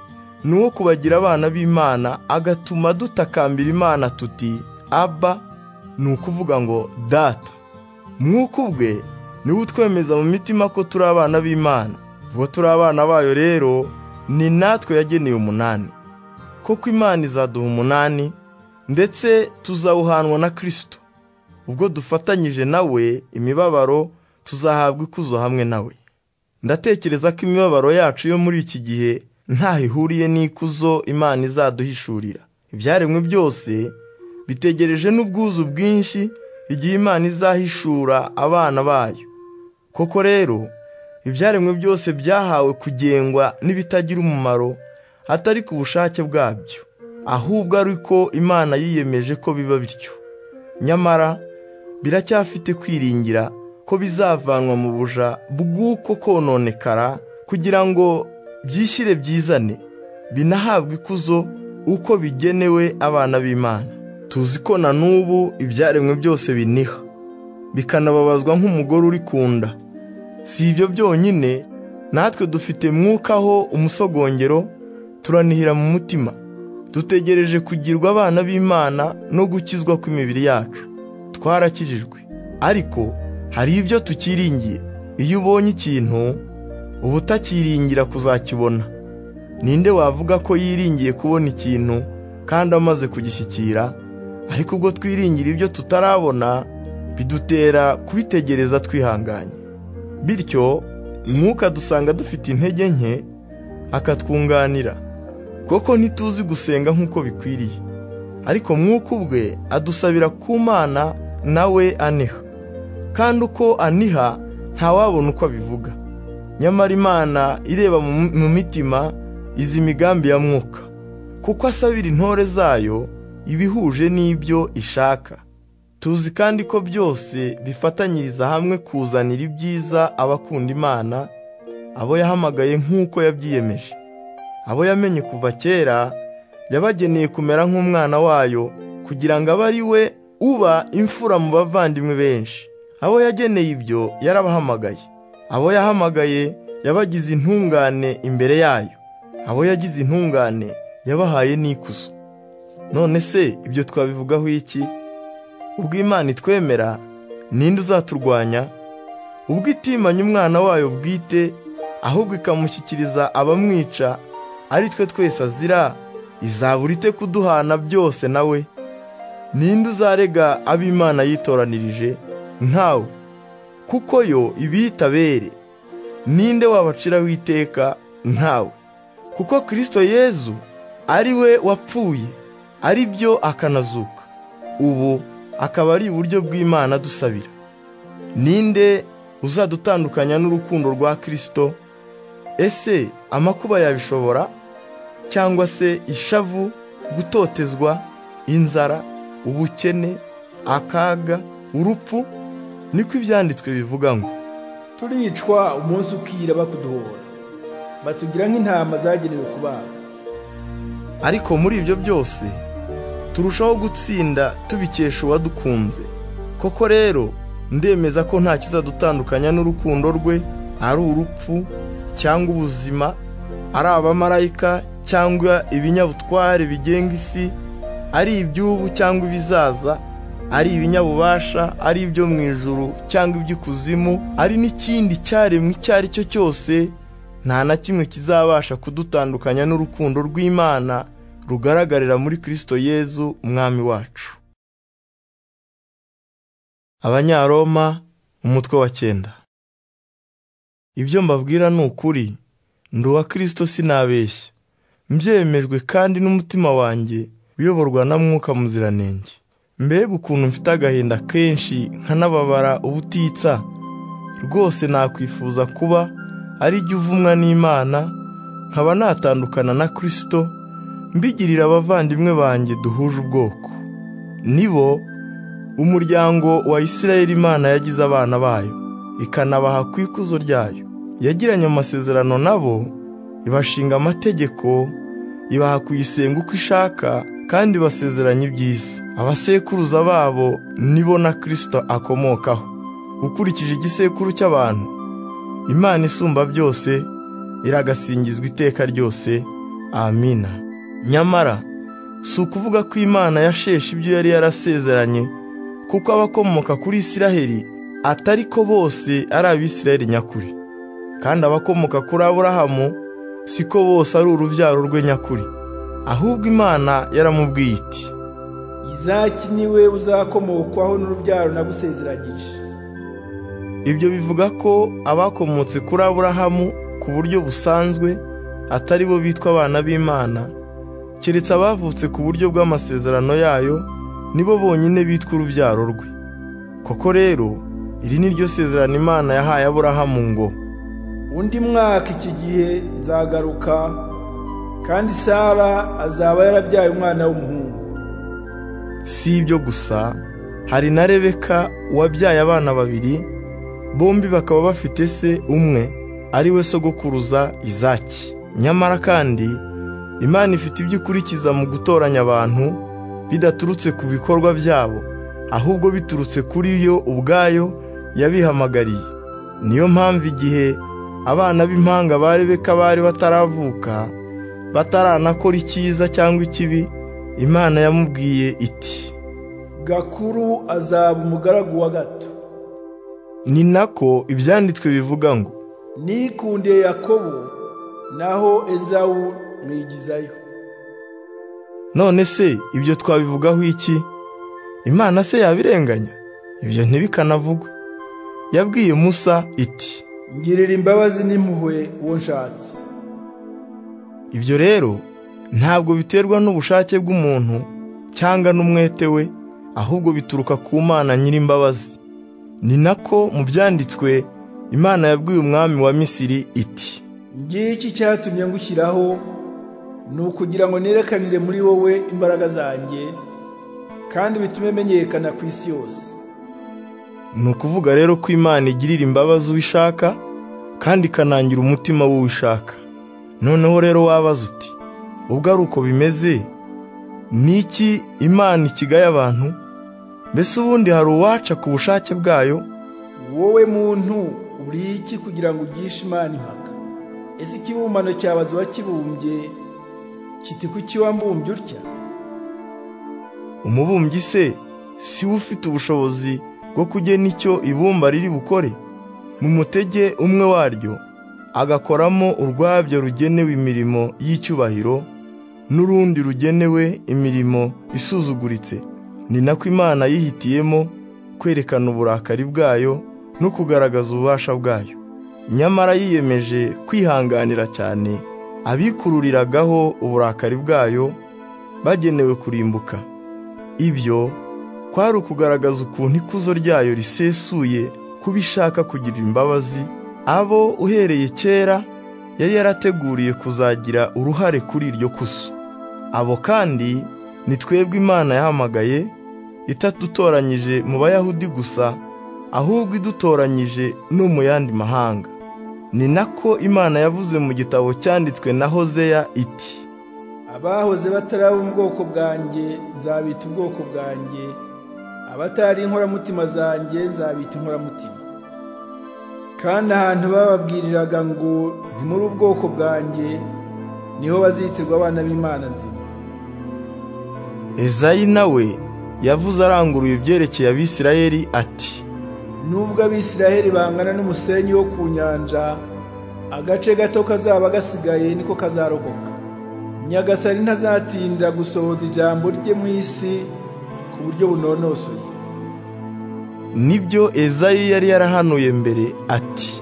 ni uwo kubagira abana b'imana agatuma dutakambira imana tuti aba ni ukuvuga ngo data mwuka ubwe niwe utwemeza mu mitima ko turi abana b'imana uwo turi abana bayo rero ni natwe yageneye umunani koko imana izaduha umunani ndetse tuzawuhanwa na kirisito ubwo dufatanyije nawe imibabaro tuzahabwa ikuzo hamwe nawe ndatekereza ko imibabaro yacu yo muri iki gihe ntaho ihuriye n'ikuzo imana izaduhishurira ibyaremwe byose bitegereje n'ubwuzu bwinshi igihe imana izahishura abana bayo koko rero ibyaremwe byose byahawe kugengwa n'ibitagira umumaro atari ku bushake bwabyo ahubwo ari uko imana yiyemeje ko biba bityo nyamara biracyafite kwiringira ko bizavanwa mu buja bw'uko kononekara kugira ngo byishyire byizane binahabwe ikuzo uko bigenewe abana b'imana tuzi ko na n'ubu ibyaremwe byose biniha bikanababazwa nk'umugore uri ku nda si ibyo byonyine natwe dufite mwukaho umusogongero turanihira mu mutima dutegereje kugirwa abana b'imana no gukizwa kw'imibiri yacu twarakijijwe ariko hari ibyo tukiringiye iyo ubonye ikintu uba utakiringira kuzakibona ninde wavuga ko yiringiye kubona ikintu kandi amaze kugishyikira ariko ubwo twiringira ibyo tutarabona bidutera kubitegereza twihanganye bityo mwuka dusanga dufite intege nke akatwunganira koko ntituzi gusenga nk'uko bikwiriye ariko mwuka ubwe adusabira ku mana nawe aniha kandi uko aniha ntawabona uko abivuga nyamara imana ireba mu mitima izi migambi ya mwuka kuko asabira intore zayo ibihuje n'ibyo ishaka tuzi kandi ko byose bifatanyiriza hamwe kuzanira ibyiza abakunda imana abo yahamagaye nk'uko yabyiyemeje abo yamenye kuva kera yabageneye kumera nk'umwana wayo kugira ngo abe ari we uba imfura mu bavandimwe benshi abo yageneye ibyo yarabahamagaye abo yahamagaye yabagize intungane imbere yayo abo yagize intungane yabahaye n'ikuzo none se ibyo twabivugaho iki ubwo imana itwemera ninde uzaturwanya ubwo itimanya umwana wayo bwite ahubwo ikamushyikiriza abamwica ari twe twese azira izabura ite kuduhana byose nawe ninde uzarega ab'imana yitoranirije ntawe kuko yo ibiyita bere ninde wabaciraho iteka ntawe kuko kirisito yezu ari we wapfuye ari byo akanazuka ubu akaba ari uburyo bw'imana dusabira ninde uzadutandukanya n'urukundo rwa kirisito ese amakuba yabishobora cyangwa se ishavu gutotezwa inzara ubukene akaga urupfu niko ibyanditswe bivuga ngo turicwa umunsi ukira bakuduhora batugira nk'intama zagenewe kubaga ariko muri ibyo byose turushaho gutsinda tubikesha uwadukunze koko rero ndemeza ko nta kizadutandukanya n'urukundo rwe ari urupfu cyangwa ubuzima ari abamarayika cyangwa ibinyabutware bigenga isi ari iby'ubu cyangwa ibizaza ari ibinyabubasha ari ibyo mu ijuru cyangwa iby'ikuzimu ari n'ikindi cyaremwe icyo ari cyo cyose nta na kimwe kizabasha kudutandukanya n'urukundo rw'imana rugaragarira muri kirisito yezu umwami wacu abanyaroma umutwe wa cyenda ibyo mbabwira ni ukuri ndi uwa kirisito sinabeshya mbyemejwe kandi n'umutima wanjye uyoborwa na mwuka muziranenge mbega ukuntu mfite agahinda kenshi nkanababara ubutitsa rwose nakwifuza kuba ari jya uvumwa n'imana nkaba natandukana na kirisito mbigirira abavandimwe banjye duhuje ubwoko nibo umuryango wa isirayeli imana yagize abana bayo ikanabaha ku ikuzo ryayo yagiranye amasezerano nabo ibashinga amategeko ibaha kuyisenga uko ishaka kandi basezeranye iby'isi abasekuruza babo nibo na kirisito akomokaho ukurikije igisekuru cy'abantu imana isumba byose iragasingizwa iteka ryose amina nyamara si ukuvuga ko imana yasheshe ibyo yari yarasezeranye kuko abakomoka kuri isiraheli atari ko bose ari abisiraheli nyakuri kandi abakomoka kuri aburahamu siko bose ari urubyaro rwe nyakuri ahubwo imana yaramubwiye iti izaki niwe uzakomokwaho n'urubyaro nagusezeranyije ibyo bivuga ko abakomotse kuri aburahamu ku buryo busanzwe atari bo bitwa abana b'imana keretse abavutse ku buryo bw'amasezerano yayo nibo bonyine bitwa urubyaro rwe koko rero iri ni ryo sezerano imana yahaye aburahamu ngo undi mwaka iki gihe nzagaruka kandi sara azaba yarabyaye umwana w'umuhungu si ibyo gusa hari na rebeka wabyaye abana babiri bombi bakaba bafite se umwe ari we sogokuruza izaki nyamara kandi imana ifite ibyo ikurikiza mu gutoranya abantu bidaturutse ku bikorwa byabo ahubwo biturutse kuri yo ubwayo yabihamagariye niyo mpamvu igihe abana b'impanga ba rebeka bari bataravuka bataranakora icyiza cyangwa ikibi imana yamubwiye iti gakuru azaba umugaragu wa gato ni nako ibyanditswe bivuga ngo nikundiye yakobo naho ezawu mwigizayo none se ibyo twabivugaho iki imana se yabirenganya ibyo ntibikanavugwe yabwiye musa iti ngirira imbabazi n'impuhwe uwo nshatse ibyo rero ntabwo biterwa n'ubushake bw'umuntu cyangwa n'umwete we ahubwo bituruka ku mana nyir'imbabazi ni nako mu byanditswe imana yabwiye umwami wa misiri iti ngiki cyatumye ngushyiraho ni ukugira ngo nerekanire muri wowe imbaraga zanjye kandi bitume menyekana ku isi yose ni ukuvuga rero ko imana igirira imbabazi uwo ishaka kandi ikanangira umutima w'uwo ishaka noneho rero wabaza uti ubwo ari uko bimeze ni iki imana ikigaye abantu mbese ubundi hari uwaca ku bushake bwayo wowe muntu uri iki kugira ngo ugishe imana impaka ese ikibumbano cyabaza uwakibumbye kiti kuki wambumbye utya umubumbyi se si we ufite ubushobozi bwo kugena icyo ibumba riri bukore mu mutege umwe waryo agakoramo urwabyo rugenewe imirimo y'icyubahiro n'urundi rugenewe imirimo isuzuguritse ni nako imana yihitiyemo kwerekana uburakari bwayo no kugaragaza ububasha bwayo nyamara yiyemeje kwihanganira cyane abikururiragaho uburakari bwayo bagenewe kurimbuka ibyo kwari ukugaragaza ukuntu ikuzo ryayo risesuye kuba ishaka kugira imbabazi abo uhereye kera yari yarateguriye kuzagira uruhare kuri iryo kuzo abo kandi ni twebwe imana yahamagaye itadutoranyije mu bayahudi gusa ahubwo idutoranyije no mu yandi mahanga ni nako imana yavuze mu gitabo cyanditswe na hozeya iti abahoze bataraba ubwoko bwanjye nzabita ubwoko bwanjye abatari inkoramutima zanjye nzabita inkoramutima kandi ahantu bababwiriraga ngo ni muri ubwoko bwanjye niho bazitirwa abana b'imana nzima ezayi nawe yavuze aranguruye ibyerekeye abisirayeli ati nubwo abisiraheli bangana n'umusenyi wo ku nyanja agace gato kazaba gasigaye niko kazarokoka nyagasani ntazatinda gusohoza ijambo rye mu isi ku buryo bunonosoye nibyo ezayi yari yarahanuye mbere ati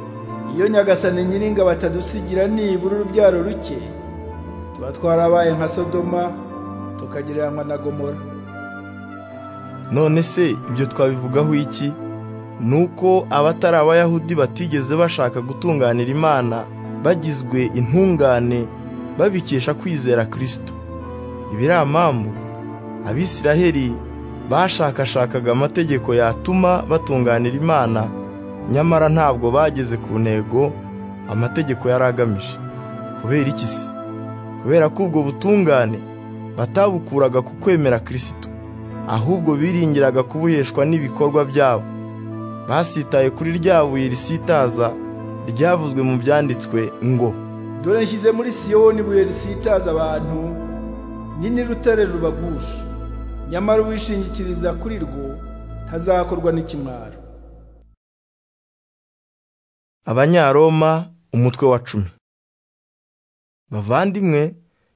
iyo nyagasani nyiringa batadusigira nibura urubyaro ruke tuba twarabaye nka sodoma tukagereranywa na gomora none se ibyo twabivugaho iki nuko abatari abayahudi batigeze bashaka gutunganira imana bagizwe intungane babikesha kwizera kirisito ibiramambu abisiraheli bashakashakaga amategeko yatuma batunganira imana nyamara ntabwo bageze ku ntego amategeko yari agamije kubera iki se kubera ko ubwo butungane batabukuraga ku kwemera kirisito ahubwo biringiraga kubuheshwa n'ibikorwa byabo basitaye kuri rya buye risitaza ryavuzwe mu byanditswe ngo dore nshyize muri siyoni ibuye risitaza abantu nini rutare rubagusha nyamara uwishingikiriza kuri rwo ntazakorwa n'ikimwaro abanyaroma umutwe wa cumi bavandimwe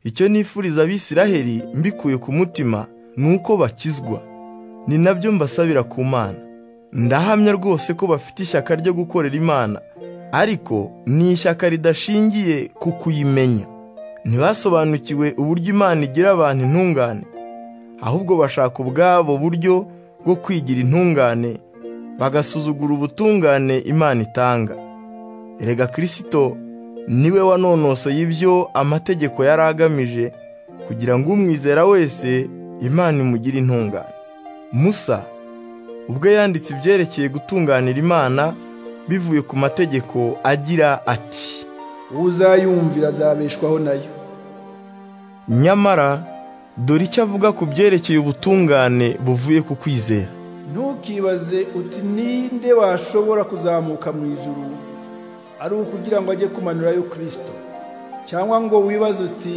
icyo nifuriza abisiraheli mbikuye ku mutima ni uko bakizwa ni nabyo mbasabira ku mana ndahamya rwose ko bafite ishyaka ryo gukorera imana ariko ni ishyaka ridashingiye ku kuyimenya ntibasobanukiwe uburyo imana igira abantu intungane ahubwo bashaka ubwabo buryo bwo kwigira intungane bagasuzugura ubutungane imana itanga erega kirisito niwe wanonosoye ibyo amategeko yari agamije kugira ngo umwizera wese imana imugire intungane musa ubwo yanditse ibyerekeye gutunganira imana bivuye ku mategeko agira ati uzayumvira azabeshwaho nayo nyamara dore icyo avuga ku byerekeye ubutungane buvuye ku kwizera ntukibaze uti ninde washobora kuzamuka mu ijuru ari ukugira ngo ajye kumanurayo kirisito cyangwa ngo wibaze uti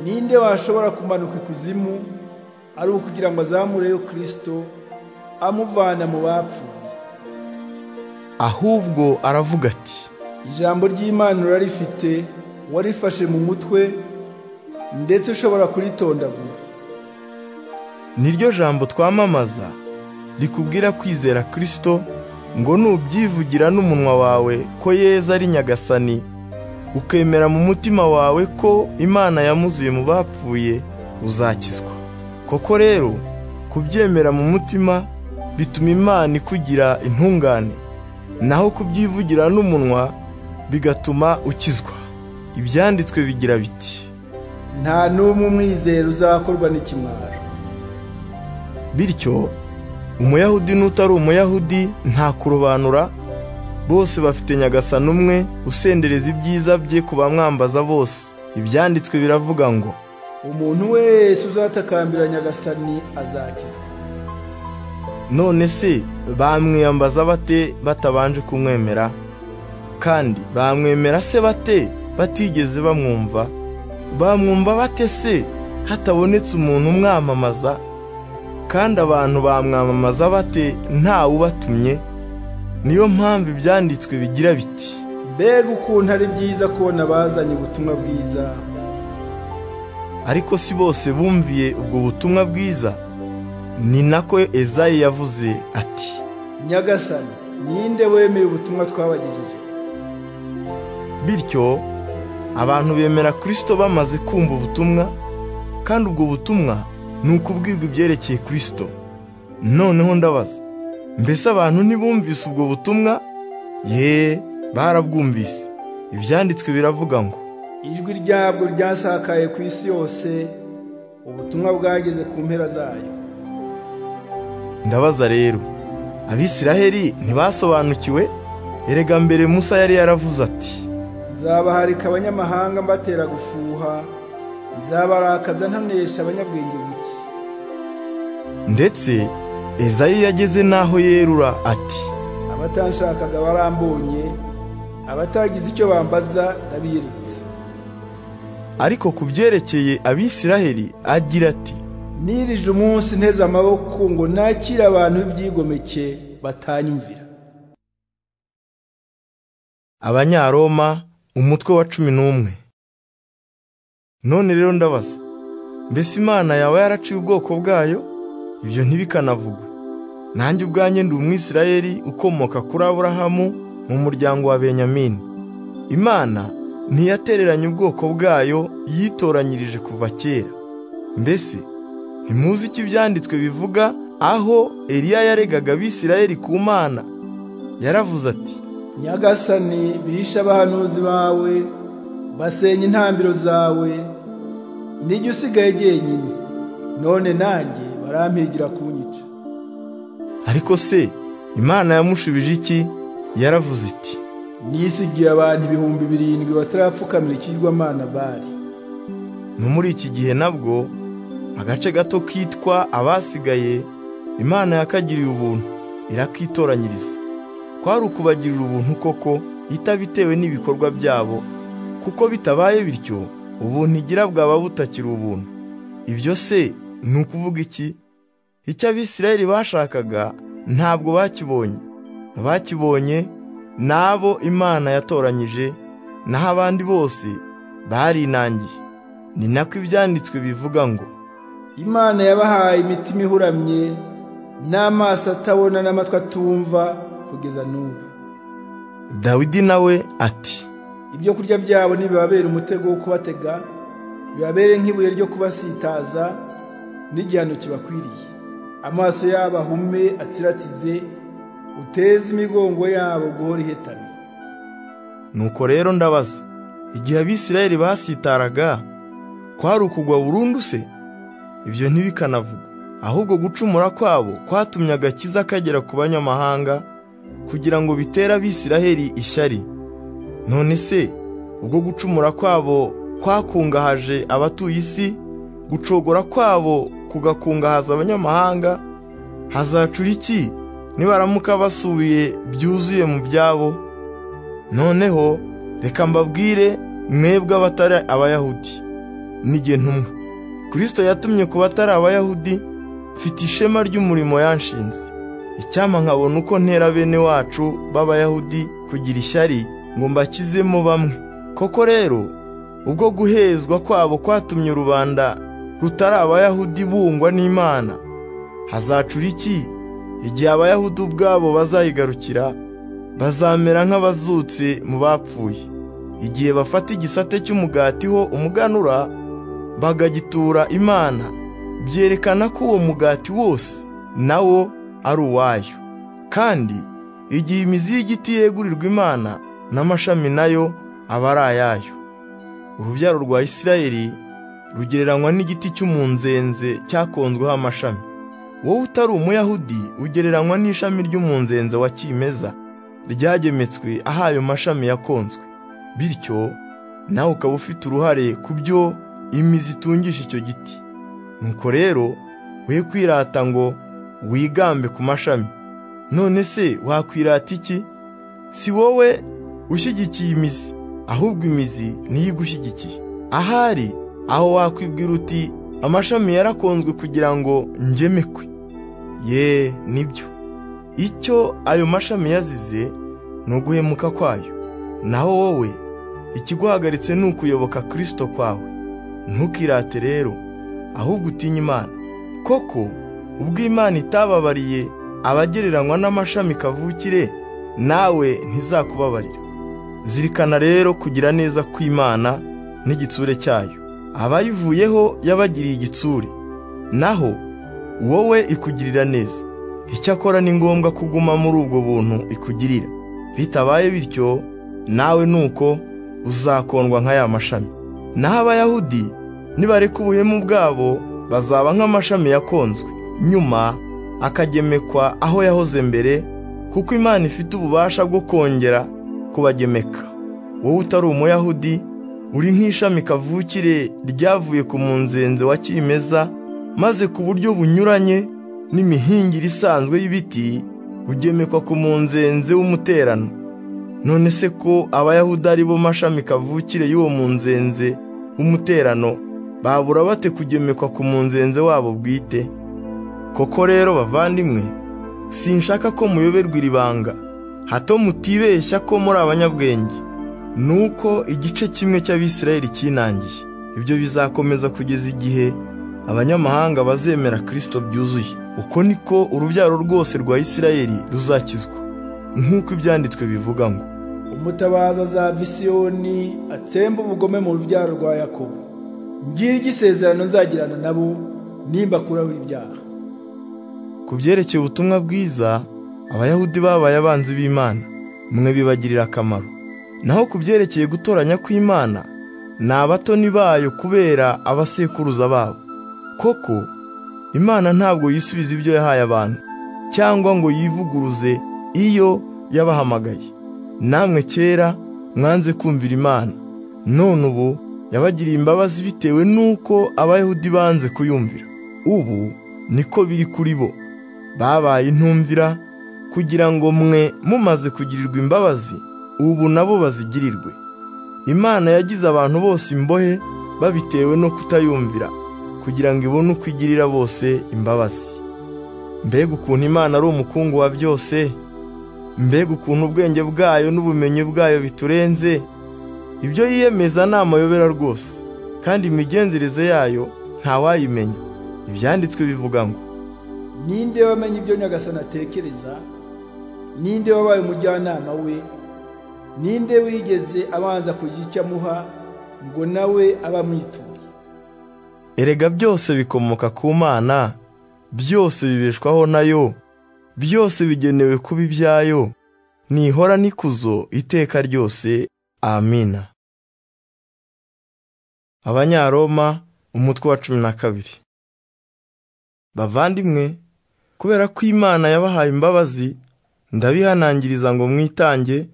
ninde washobora kumanuka ikuzimu ari ukugira ngo azamureyo kirisito amuvana mu bapfuye ahubwo aravuga ati ijambo ry'imana urarifite warifashe mu mutwe ndetse ushobora kuritondagura niryo jambo twamamaza rikubwira kwizera kirisito ngo nubyivugira n'umunwa wawe ko yeza ari nyagasani ukemera mu mutima wawe ko imana yamuzuye mu bapfuye uzakizwa koko rero kubyemera mu mutima bituma imana ikugira intungane naho kubyivugira n'umunwa bigatuma ukizwa ibyanditswe bigira biti nta n'umwe umwizera uzakorwa n'ikimwaro bityo umuyahudi n'utari umuyahudi nta kurobanura bose bafite nyagasani umwe usendereza ibyiza bye ku bamwambaza bose ibyanditswe biravuga ngo umuntu wese uzatakambira nyagasani azakizwa none se bamwiyambaza bate batabanje kumwemera kandi bamwemera se bate batigeze bamwumva bamwumva bate se hatabonetse umuntu umwamamaza kandi abantu bamwamamaza bate ntawe ubatumye niyo mpamvu ibyanditswe bigira biti mbega ukuntu ari byiza kubona abazanye ubutumwa bwiza ariko si bose bumviye ubwo butumwa bwiza ni nako ezayi yavuze ati nyagasani ninde wemeye ubutumwa twabagejeje bityo abantu bemera kirisito bamaze kumva ubutumwa kandi ubwo butumwa ni ukubwirwa ibyerekeye kirisito noneho ndabaza mbese abantu ntibumvise ubwo butumwa ye barabwumvise ibyanditswe biravuga ngo ijwi ryabwo ryasakaye ku isi yose ubutumwa bwageze ku mpera zayo ndabaza rero abisiraheli ntibasobanukiwe erega mbere musa yari yaravuze ati nzabaharika abanyamahanga mbatera gufuha nzabarakaza ntanesha abanyabwenge buke ndetse ezayi yageze n'aho yerura ati abatanshakaga barambonye abatagize icyo bambaza ndabiretse ariko ku byerekeye abisiraheli agira ati nirije umunsi nteze amaboko ngo nakire abantu b'ibyigomeke batanyumvira abanyaroma umutwe wa cumi n'umwe none rero ndabaza mbese imana yaba yaraciye ubwoko bwayo ibyo ntibikanavugwe nanjye ubwanjye ndi umwisirayeli ukomoka kuri aburahamu mu muryango wa benyamini imana ntiyatereranye ubwoko bwayo yitoranyirije kuva kera mbese ntimuzi icyo ibyanditswe bivuga aho eliya yaregaga abisirayeli ku mana yaravuze ati nyagasani bihishe abahanuzi bawe basenya intambiro zawe nijye usigaye jyenyine none nanjye barampigira kunyica ariko se imana yamushubije iki yaravuze iti nisigiye abantu ibihumbi birindwi batarapfukamira ikigirwamana bari no muri iki gihe nabwo agace gato kitwa abasigaye imana yakagiriye ubuntu irakitoranyiriza kwari ukubagirira ubuntu koko itabitewe n'ibikorwa byabo kuko bitabaye bityo ubuntu igira bwaba butakiri ubuntu ibyo se ni ukuvuga iki icyo abisirayeli bashakaga ntabwo bakibonye abakibonye ni abo imana yatoranyije naho abandi bose barinangiye ni nako ibyanditswe bivuga ngo imana yabahaye imitima ihuramye n'amaso atabona n'amatwi atumva kugeza n'ubu dawidi nawe ati ibyo kurya byabo ntibibabera umutego wo kubatega bibabere nk'ibuye ryo kubasitaza n'igihano kibakwiriye amaso yabo ahume atsiratize uteze imigongo yabo guhora ihetamye nuko rero ndabaza igihe abisirayeli basitaraga kwari ukugwa burundu se ibyo ntibikanavugwe ahubwo gucumura kwabo kwatumye agakiza kagera ku banyamahanga kugira ngo bitere abisiraheli ishyari none se ubwo gucumura kwabo kwakungahaje abatuye isi gucogora kwabo kugakungahaza abanyamahanga hazacura iki nibaramuka basubiye byuzuye mu byabo noneho reka mbabwire mwebwe abatari abayahudi n'igihe ntumwe kirisito yatumye ku batari abayahudi mfite ishema ry'umurimo yanshinze icyama nkabona uko ntera bene wacu b'abayahudi kugira ishyari ngo mbakizemo bamwe koko rero ubwo guhezwa kwabo kwatumye rubanda rutari abayahudi bungwa n'imana hazacura iki igihe abayahudi ubwabo bazayigarukira bazamera nk'abazutse mu bapfuye igihe bafata igisate cy'umugati ho umuganura bagagitura imana byerekana ko uwo mugati wose nawo ari uwayo kandi igihe imizi y'igiti yegurirwa imana n'amashami nayo aba ari ayayo urubyaro rwa isirayeli rugereranywa n'igiti cy'umunzenze cyakonzweho amashami wowe utari umuyahudi ugereranywa n'ishami ry'umunzenze wa kimeza ryagemetswe aho ayo mashami yakonzwe bityo nawe ukaba ufite uruhare ku byo imizi itungisha icyo giti nuko rero we kwirata ngo wigambe ku mashami none se wakwirata iki si wowe ushyigikiye imizi ahubwo imizi niyo igushyigikiye ahari aho wakwibwira uti amashami yarakonzwe kugira ngo ngemekwe ye nibyo icyo ayo mashami yazize ni uguhemuka kwayo naho wowe ikiguhagaritse ni ukuyoboka kirisito kwawe ntukirate rero ahubwo utinye imana koko ubwo imana itababariye abagereranywa n'amashami kavukire nawe ntizakubabarira zirikana rero kugira neza kw'imana n'igitsure cyayo abayivuyeho yabagiriye igitsure naho wowe ikugirira neza icyakora ni ngombwa kuguma muri ubwo buntu ikugirira bitabaye bityo nawe nuko uzakondwa nk'aya mashami naho abayahudi nibareka ubuhemu bwabo bazaba nk'amashami yakonzwe nyuma akagemekwa aho yahoze mbere kuko imana ifite ububasha bwo kongera kubagemeka wowe utari umuyahudi uri nk'ishami kavukire ryavuye ku munzenze wa kimeza maze ku buryo bunyuranye n'imihingire isanzwe y'ibiti ugemekwa ku munzenze w'umuterano none se ko abayahudi ari bo mashami kavukire y'uwo munzenze w'umuterano babura bate kugemekwa ku munzenze wabo bwite koko rero bavandimwe sinshaka ko muyoberwa iri banga hato mutibeshya ko muri abanyabwenge nuko igice kimwe cy'abisirayeli kinangiye ibyo bizakomeza kugeza igihe abanyamahanga bazemera kirisito byuzuye uko niko urubyaro rwose rwa isirayeli ruzakizwa nk'uko ibyanditswe bivuga ngo umutabaza za visiyoni atsemba ubugome mu rubyaro rwa yakobo ngira igisezerano nzagirana nabo nimba kuraho ibyaha ku byerekeye ubutumwa bwiza abayahudi babaye abanzi b'imana mwe bibagirira akamaro naho ku byerekeye gutoranya kw'imana ni abatoni bayo kubera abasekuruza babo koko imana ntabwo yisubiza ibyo yahaye abantu cyangwa ngo yivuguruze iyo yabahamagaye namwe kera mwanze kumvira imana none ubu yabagiriye imbabazi bitewe n'uko abayahudi banze kuyumvira ubu niko biri kuri bo babaye intumvira kugira ngo mwe mumaze kugirirwa imbabazi ubu nabo bazigirirwe imana yagize abantu bose imbohe babitewe no kutayumvira kugira ngo ibone uko igirira bose imbabazi mbega ukuntu imana ari umukungu wa byose mbega ukuntu ubwenge bwayo n'ubumenyi bwayo biturenze ibyo yiyemeza ni amayobera rwose kandi imigenzereze yayo ntawayimenya ibyanditswe bivuga ngo ninde wamenye ibyo nyagasani atekereza ninde wabaye umujyanama we ninde wigeze abanza kugira icyo amuha ngo nawe abe amwituye erega byose bikomoka ku mana byose bibeshwaho nayo byose bigenewe kuba ibyayo nihora n'ikuzo iteka ryose amina abanyaroma umutwe wa cumi na kabiri bavandimwe kubera ko imana yabahaye imbabazi ndabihanangiriza ngo mwitange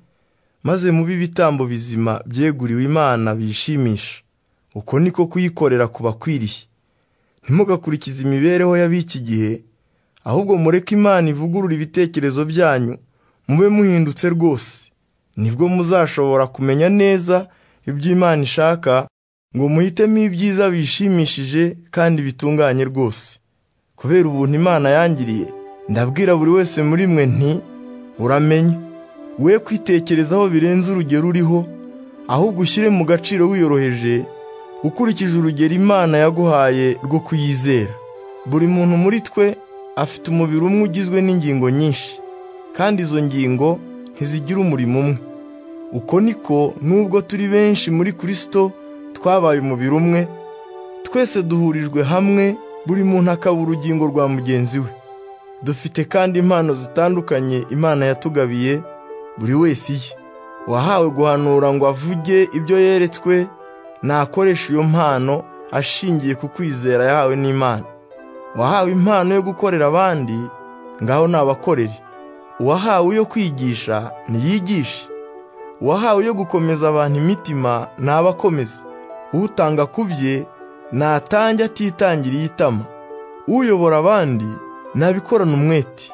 maze mube ibitambo bizima byeguriwe imana bishimisha uko niko kuyikorera kubakwiriye ntimugakurikize imibereho y'ab'iki gihe ahubwo mureke imana ivugurura ibitekerezo byanyu mube muhindutse rwose nibwo muzashobora kumenya neza ibyo imana ishaka ngo muhitemo ibyiza bishimishije kandi bitunganye rwose kubera ubuntu imana yangiriye ndabwira buri wese muri mwe nti uramenye we kwitekerezaho birenze urugero uriho ahubwo ushyire mu gaciro wiyoroheje ukurikije urugero imana yaguhaye rwo kuyizera buri muntu muri twe afite umubiri umwe ugizwe n'ingingo nyinshi kandi izo ngingo ntizigira umurimo umwe uko niko nubwo turi benshi muri kirisito twabaye umubiri umwe twese duhurijwe hamwe buri muntu akaba urugingo rwa mugenzi we dufite kandi impano zitandukanye imana yatugabiye buri wese iye uwahawe guhanura ngo avuge ibyo yeretswe nakoresha iyo mpano ashingiye ku kwizera yahawe n'imana uwahawe impano yo gukorera abandi ngaho nabakorere uwahawe iyo kwigisha niyigishe uwahawe yo gukomeza abantu imitima nabakomeze utanga ku bye natange atitangiriye itama uyobora abandi nabikorana umwete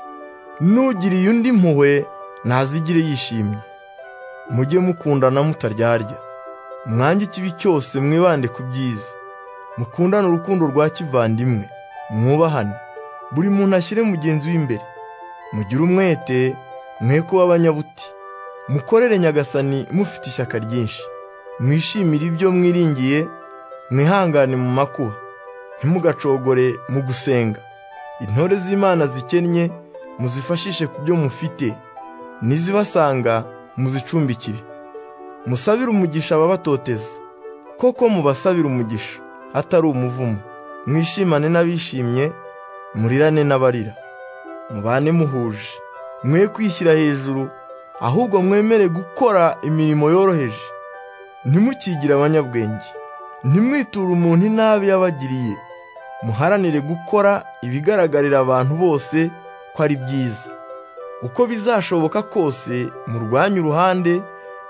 n'ugiriye undi impuhwe ntazigire yishimye mujye mukundana mutaryarya mwange ikibi cyose mwibande ku byiza mukundane urukundo rwa kivandimwe mwubahane buri muntu ashyire mugenzi we imbere mugire umwete mwe kuba abanyabuti mukorere nyagasani mufite ishyaka ryinshi mwishimire ibyo mwiringiye mwihangane mu makuba ntimugacogore mu gusenga intore z'imana zikennye muzifashishe ku byo mufite n'izibasanga muzicumbikire musabire umugisha ababatoteza koko mubasabire umugisha atari umuvumo mwishimane n'abishimye murirane n'abarira mubane muhuje mwe kwishyira hejuru ahubwo mwemere gukora imirimo yoroheje ntimukigire abanyabwenge ntimwiture umuntu inabi yabagiriye muharanire gukora ibigaragarira abantu bose ko ari byiza uko bizashoboka kose murwanye uruhande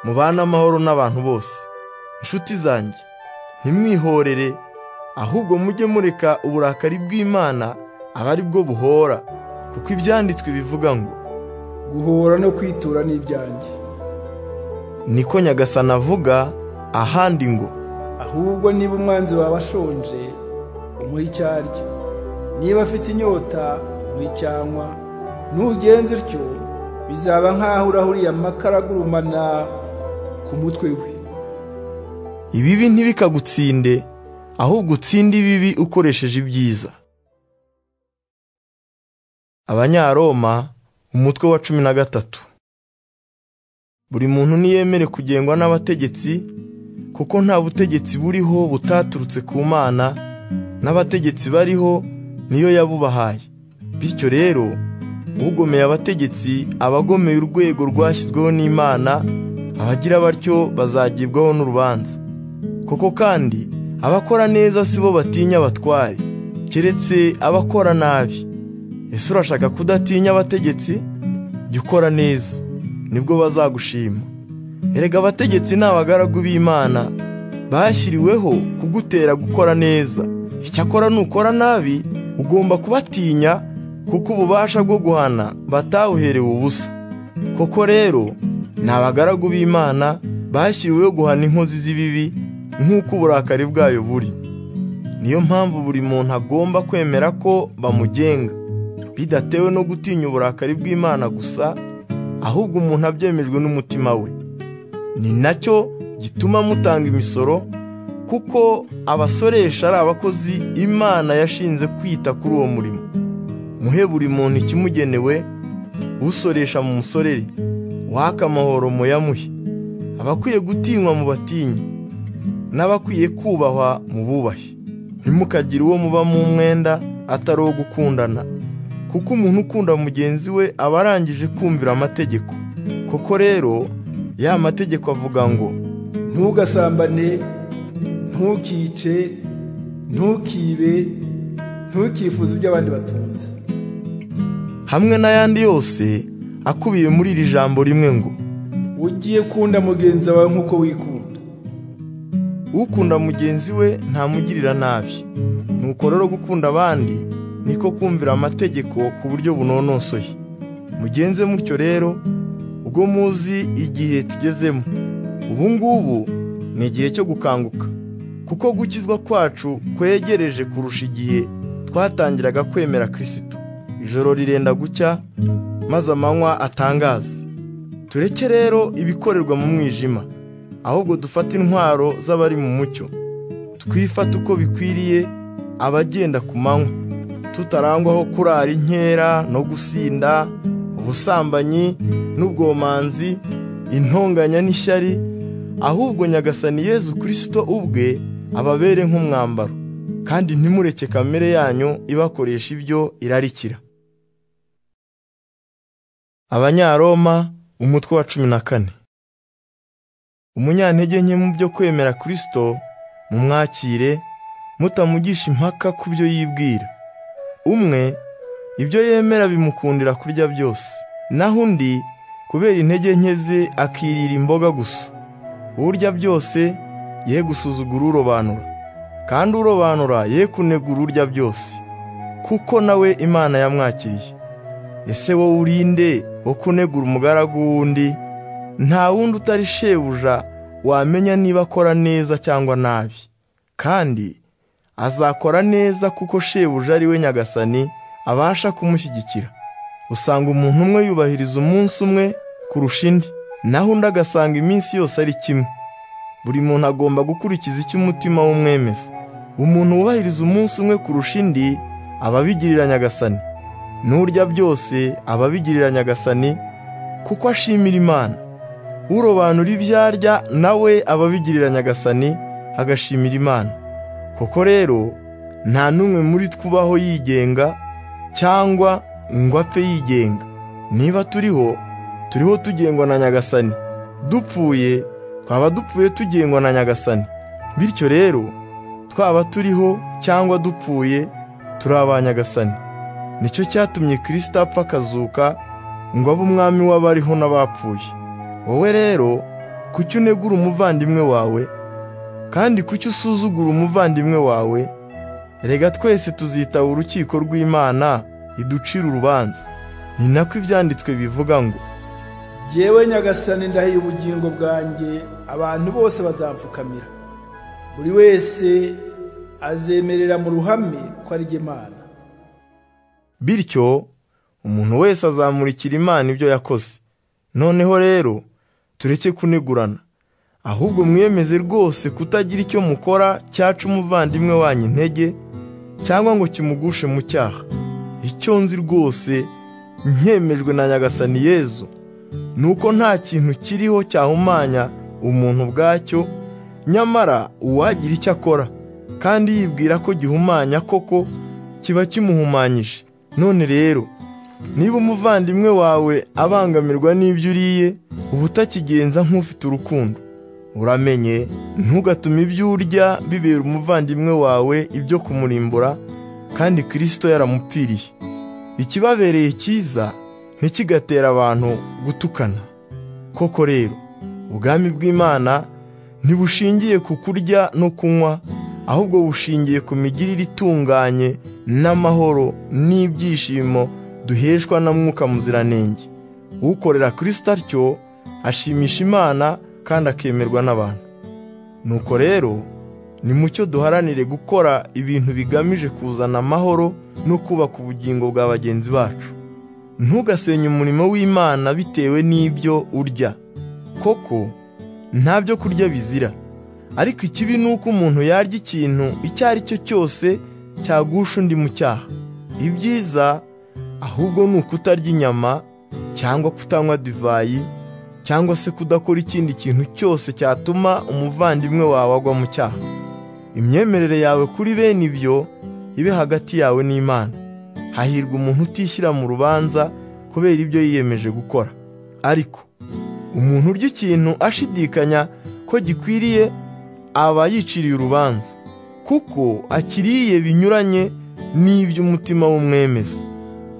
mubane amahoro n'abantu bose inshuti zanjye ntimwihorere ahubwo mujye mureka uburakari bw'imana aba ari bwo buhora kuko ibyanditswe bivuga ngo guhora no kwitura n'ibyanjye niko nyagasana avuga ahandi ngo ahubwo niba umwanzi wawe ashonje umuha icyo arya niba afite inyota umuha icyo anywa nugenza utyo bizaba nk'aho urahuriye amakara agurumana ku mutwe we ibibi ntibikagutsinde ahubwo utsinde ibibi ukoresheje ibyiza abanyaroma umutwe wa cumi na gatatu buri muntu niyemere kugengwa n'abategetsi kuko nta butegetsi buriho butaturutse ku mana n'abategetsi bariho niyo yabubahaye bityo rero ugomeye abategetsi aba agomeye urwego rwashyizweho n'imana abagira batyo bazagibwaho n'urubanza koko kandi abakora neza si bo batinya abatware keretse abakora nabi ese urashaka kudatinya abategetsi jya ukora neza nibwo bazagushima erega abategetsi ni abagaragu b'imana bashyiriweho kugutera gukora neza icyakora nukora nabi ugomba kubatinya kuko ububasha bwo guhana batawuherewe ubusa koko rero ni abagaragu b'imana bashyiriweho guhana inkozi z'ibibi nk'uko uburakari bwayo buri niyo mpamvu buri muntu agomba kwemera ko bamugenga bidatewe no gutinya uburakari bw'imana gusa ahubwo umuntu abyemejwe n'umutima we ni nacyo gituma mutanga imisoro kuko abasoresha ari abakozi imana yashinze kwita kuri uwo murimo muhe buri muntu ikimugenewe usoresha mu musorere waka amahoro muyamuhe abakwiye gutinywa mu batinyi n'abakwiye kubahwa mu bubahe ntimukagire uwo muba mu mwenda atari uwo gukundana kuko umuntu ukunda mugenzi we aba arangije kumvira amategeko koko rero ya mategeko avuga ngo ntugasambane ntukice ntukibe ntukifuze ibyo abandi batunze hamwe n'ayandi yose akubiye muri iri jambo rimwe ngo ugiye kunda mugenzi wawe nk'uko wikunda ukunda mugenzi we ntamugirira nabi nuko rero gukunda abandi niko kumvira amategeko ku buryo bunonosoye mugenze mutyo rero ubwo muzi igihe tugezemo ubu ngubu ni igihe cyo gukanguka kuko gukizwa kwacu kwegereje kurusha igihe twatangiraga kwemera kirisito ijoro rirenda gucya maze amanywa atangaza tureke rero ibikorerwa mu mwijima ahubwo dufate intwaro z'abari mu mucyo twifate uko bikwiriye abagenda ku manywa tutarangwaho kurara inkera no gusinda ubusambanyi n'ubwomanzi intonganya n'ishyari ahubwo nyagasani yezu kirisito ubwe ababere nk'umwambaro kandi ntimureke kamere yanyu ibakoresha ibyo irarikira abanyaroma umutwe wa cumi na kane umunyantege nke mu byo kwemera kirisito mumwakire mutamugisha impaka ku byo yibwira umwe ibyo yemera bimukundira kurya byose naho undi kubera intege nke ze akirira imboga gusa urya byose ye gusuzugura urobanura kandi urobanura ye kunegura urya byose kuko nawe imana yamwakiriye ese wowe urinde wo kunegura umugaragu w'undi nta wundi utari shebuja wamenya niba akora neza cyangwa nabi kandi azakora neza kuko shebuja ari we nyagasani abasha kumushyigikira usanga umuntu umwe yubahiriza umunsi umwe kurusha indi naho undi agasanga iminsi yose ari kimwe buri muntu agomba gukurikiza icyo umutima w'umwemeza umuntu wubahiriza umunsi umwe kurusha indi aba abigirira nyagasani n'urya byose aba abigirira nyagasani kuko ashimira imana urobanura ibyo arya nawe aba abigirira nyagasani agashimira imana koko rero nta n'umwe muri twubaho yigenga cyangwa ngo apfe yigenga niba turiho turiho tugengwa na nyagasani dupfuye twaba dupfuye tugengwa na nyagasani bityo rero twaba turiho cyangwa dupfuye turi aba nyagasani nicyo cyatumye kirisita apfa akazuka ngo abe umwami w'abariho n'abapfuye wowe rero kuki unegura umuvandimwe wawe kandi kuki usuzugura umuvandimwe wawe rega twese tuzitaba urukiko rw'imana iducira urubanza ni nako ibyanditswe bivuga ngo jyewe nyagasani ndahiye ubugingo bwanjye abantu bose bazampfukamira buri wese azemerera mu ruhame ko ari jye Mana bityo umuntu wese azamurikira imana ibyo yakoze noneho rero tureke kunegurana ahubwo mwiyemeze rwose kutagira icyo mukora cyaca umuvandimwe wanyu intege cyangwa ngo kimugushe mu cyaha icyo nzi rwose nkemejwe na nyagasani yezu nuko nta kintu kiriho cyahumanya umuntu ubwacyo nyamara uwagira icyo akora kandi yibwira ko gihumanya koko kiba kimuhumanyije none rero niba umuvandimwe wawe abangamirwa n'ibyo uriye uba utakigenza nk'ufite urukundo uramenye ntugatume ibyo urya bibera umuvandimwe wawe ibyo kumurimbura kandi kirisito yaramupfiriye ikibabereye cyiza ntikigatera abantu gutukana koko rero ubwami bw'imana ntibushingiye ku kurya no kunywa ahubwo bushingiye ku migirire itunganye n'amahoro n'ibyishimo duheshwa na mwuka muziranenge ukorera kirisita atyo ashimisha imana kandi akemerwa n'abantu nuko rero ni mucyo duharanire gukora ibintu bigamije kuzana amahoro no kubaka ubugingo bwa bagenzi bacu ntugasenye umurimo w'imana bitewe n'ibyo urya koko nta byo kurya bizira ariko ikibi ni uko umuntu yarya ikintu icyo ari cyo cyose cyagusha undi mu cyaha ibyiza ahubwo ni ukutarya inyama cyangwa kutanywa divayi cyangwa se kudakora ikindi kintu cyose cyatuma umuvandimwe wawe agwa mu cyaha imyemerere yawe kuri bene ibyo ibe hagati yawe n'imana hahirwa umuntu utishyira mu rubanza kubera ibyo yiyemeje gukora ariko umuntu urya ikintu ashidikanya ko gikwiriye aba yiciriye urubanza kuko akiriye binyuranye n'iby'umutima w'umwemeza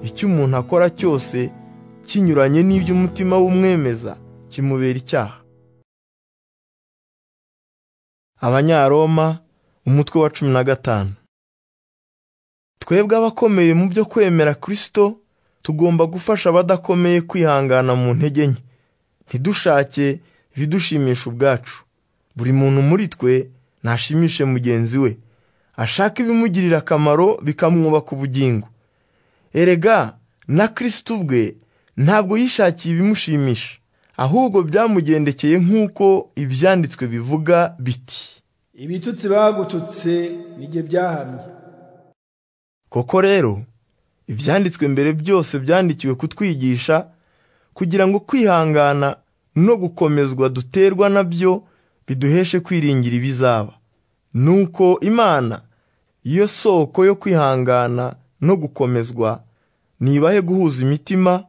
icyo umuntu akora cyose kinyuranye n'iby'umutima w'umwemeza kimubera icyaha abanyaroma umutwe wa cumi na gatanu twebwe abakomeye mu byo kwemera kirisito tugomba gufasha abadakomeye kwihangana mu ntege nke ntidushake ibidushimisha ubwacu buri muntu muri twe nashimishe mugenzi we ashaka ibimugirira akamaro bikamwubaka ubugingo erega na kirisito ubwe ntabwo yishakiye ibimushimisha ahubwo byamugendekeye nk'uko ibyanditswe bivuga biti ibitutsi bagututse nijye byahamye koko rero ibyanditswe mbere byose byandikiwe kutwigisha kugira ngo kwihangana no gukomezwa duterwa na byo biduheshe kwiringira ibizaba nuko imana iyo soko yo kwihangana no gukomezwa nibahe guhuza imitima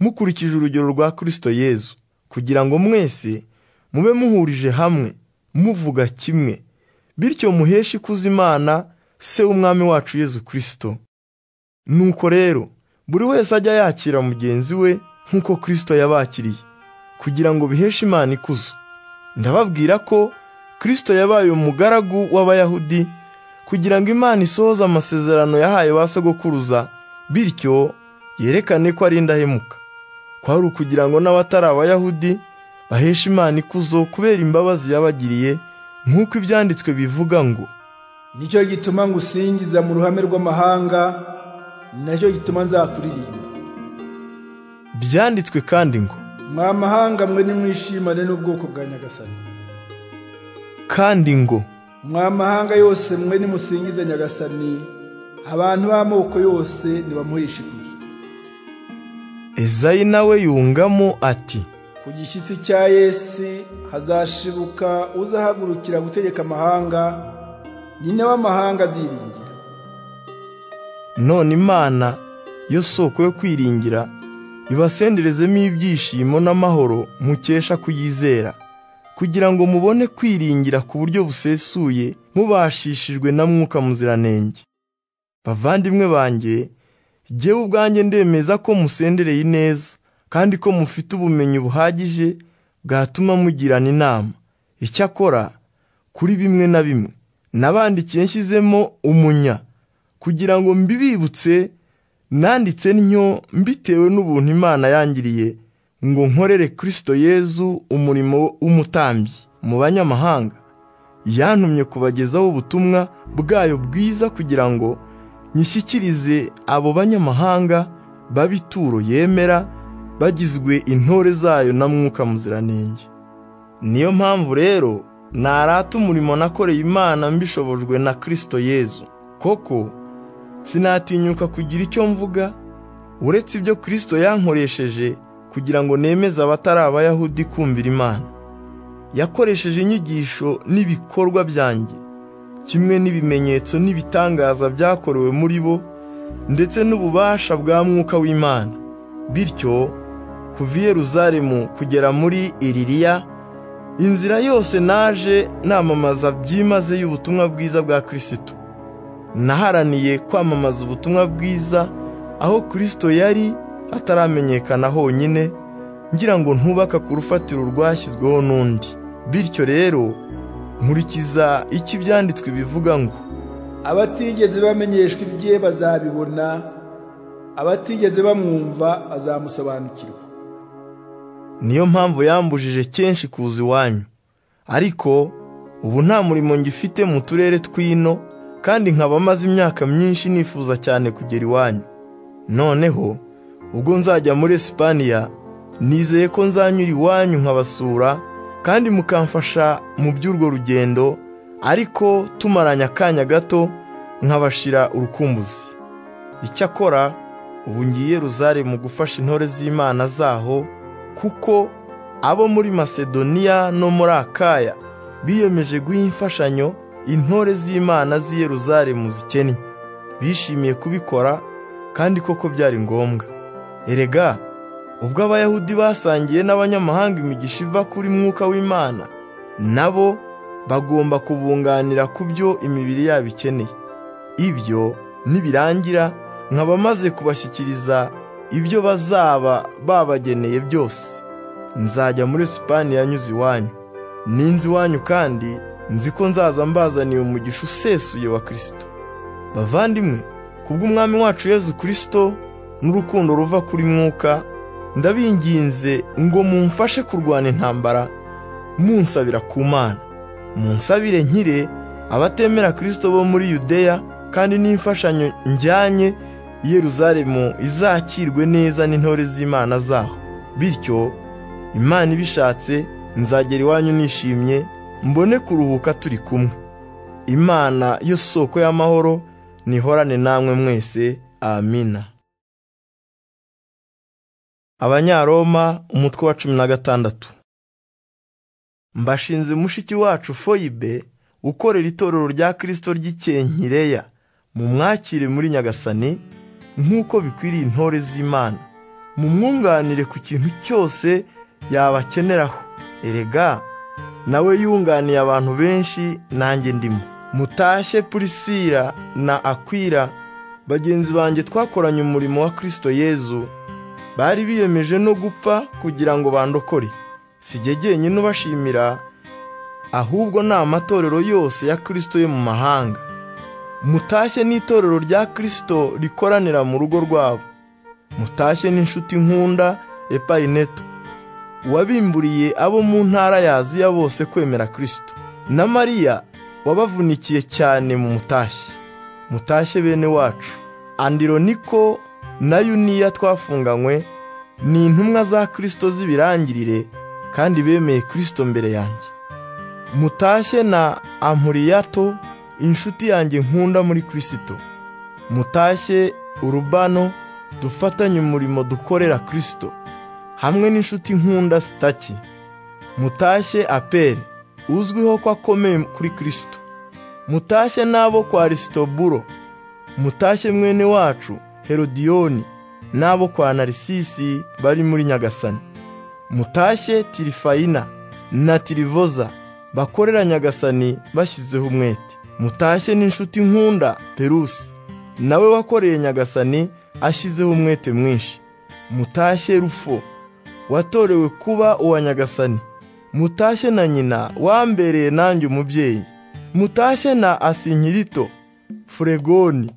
mukurikije urugero rwa Kristo Yezu kugira ngo mwese mube muhurije hamwe muvuga kimwe bityo muheshe ikuzo Imana se w'umwami wacu Yezu Kristo nuko rero buri wese ajya yakira mugenzi we nk'uko Kristo yabakiriye kugira ngo biheshe Imana ikuzo ndababwira ko Kristo yabaye umugaragu w'Abayahudi kugira ngo Imana isohoze amasezerano yahaye ba sogokuruza bityo yerekane ko ari indahemuka kwari ukugira ngo n'abatari abayahudi baheshe imana ikuzo kubera imbabazi yabagiriye nk'uko ibyanditswe bivuga ngo nicyo gituma ngusingiza mu ruhame rw'amahanga nacyo gituma nzakuririmba byanditswe kandi ngo mwa mahanga mwe nimwishimane n'ubwoko bwa nyagasani kandi ngo mwa mahanga yose mwe nimusingize nyagasani abantu b'amoko yose nibamuhishe ikuzo ezayi nawe yungamo ati ku gishyitsi cya Yesu hazashibuka uzahagurukira gutegeka amahanga nyine w'amahanga aziringira none imana yo soko yo kwiringira ibasenderezemo ibyishimo n'amahoro mukesha kuyizera kugira ngo mubone kwiringira ku buryo busesuye mubashishijwe na mwuka muziranenge bavandimwe banjye jyewe ubwanjye ndemeza ko musendereye ineza kandi ko mufite ubumenyi buhagije bwatuma mugirana inama icyakora kuri bimwe na bimwe nabandikiye nshyizemo umunya kugira ngo mbibibutse nanditse ntyo mbitewe n'ubuntu imana yangiriye ngo nkorere kirisito yezu umurimo w'umutambyi mu banyamahanga yantumye kubagezaho ubutumwa bwayo bwiza kugira ngo nyishyikirize abo banyamahanga b'abituro yemera bagizwe intore zayo na mwuka muziranenge niyo mpamvu rero narata umurimo nakoreye imana mbishobojwe na kirisito yezu koko sinatinyuka kugira icyo mvuga uretse ibyo kirisito yankoresheje kugira ngo nemeze abatari abayahudi kumvira imana yakoresheje inyigisho n'ibikorwa byanjye kimwe n'ibimenyetso n'ibitangaza byakorewe muri bo ndetse n'ububasha bwa mwuka w'imana bityo kuva i Yeruzalemu kugera muri iririya inzira yose naje namamaza byimaze y'ubutumwa bwiza bwa kirisito naharaniye kwamamaza ubutumwa bwiza aho kirisito yari ataramenyekana honyine ngira ngo ntubaka ku rufatiro rwashyizweho n'undi bityo rero nkurikiza icyo ibyanditswe bivuga ngo abatigeze bamenyeshwa ibye bazabibona abatigeze bamwumva bazamusobanukirwa niyo mpamvu yambujije kenshi kuza iwanyu ariko ubu nta murimo ngifite mu turere tw'ino kandi nkaba maze imyaka myinshi nifuza cyane kugera iwanyu noneho ubwo nzajya muri esipaniya nizeye ko nzanyura iwanyu nkabasura kandi mukamfasha mu by'urwo rugendo ariko tumaranye akanya gato nkabashira urukumbuzi icyakora ubu ngiye rozari mu gufasha intore z'imana zaho kuko abo muri masedoniya no muri akaya biyemeje guha imfashanyo intore z'imana z'i Yeruzalemu zikennye bishimiye kubikora kandi koko byari ngombwa erega ubwo abayahudi basangiye n'abanyamahanga imigisha iva kuri mwuka w'imana nabo bagomba kubunganira ku byo imibiri yabo ikeneye ibyo nibirangira nkaba maze kubashyikiriza ibyo bazaba babageneye byose nzajya muri Sipaniya nyuze iwanyu ninzi iwanyu kandi nzi ko nzaza mbazaniye umugisha usesuye wa kirisito bavandimwe kubw'umwami wacu yezu kirisito n'urukundo ruva kuri mwuka ndabinginze ngo mumfashe kurwana intambara munsabira ku mana munsabire nkire abatemera kirisito bo muri yudeya kandi n'imfashanyo njyanye Yeruzalemu izakirwe neza n'intore z'imana zaho bityo imana ibishatse nzagera iwanyu nishimye mbone kuruhuka turi kumwe imana yo soko y'amahoro nihorane namwe mwese amina abanyaroma umutwe wa cumi na gatandatu mbashinze mushiki wacu foyibe ukorera itorero rya kirisito ry'ikenkireya mu mwakire muri nyagasani nk'uko bikwiriye intore z'imana mu mwunganire ku kintu cyose yabakeneraho erega nawe yunganiye abantu benshi nanjye ndimo mutashye purisira na akwira bagenzi banjye twakoranye umurimo wa kirisito yezu bari biyemeje no gupfa kugira ngo bandokore sijye jyenyine ubashimira ahubwo ni amatorero yose ya kirisito yo mu mahanga mutashye n'itorero rya kirisito rikoranira mu rugo rwabo mutashye n'inshuti nkunda epayineto wabimburiye abo mu ntara ya aziya bose kwemera kirisito na mariya wabavunikiye cyane mu mutashye mutashye bene wacu andironiko na yuniya twafunganywe ni intumwa za kirisito z'ibirangirire kandi bemeye kirisito mbere yanjye mutashye na amuriyato inshuti yanjye nkunda muri kirisito mutashye urubano dufatanye umurimo dukorera kirisito hamwe n'inshuti nkunda sitaki mutashye aperi uzwiho ko akomeye kuri kirisito mutashye n'abo kwa risitoburo mutashye mwene wacu herodiyoni n'abo kwa narisisi bari muri nyagasani mutashye tirifayina na tirivoza bakorera nyagasani bashyizeho umwete mutashye n'inshuti nkunda perusi nawe wakoreye nyagasani ashyizeho umwete mwinshi mutashye rufo watorewe kuba uwa nyagasani mutashye na nyina wambereye nanjye umubyeyi mutashye na asinkirito furegoni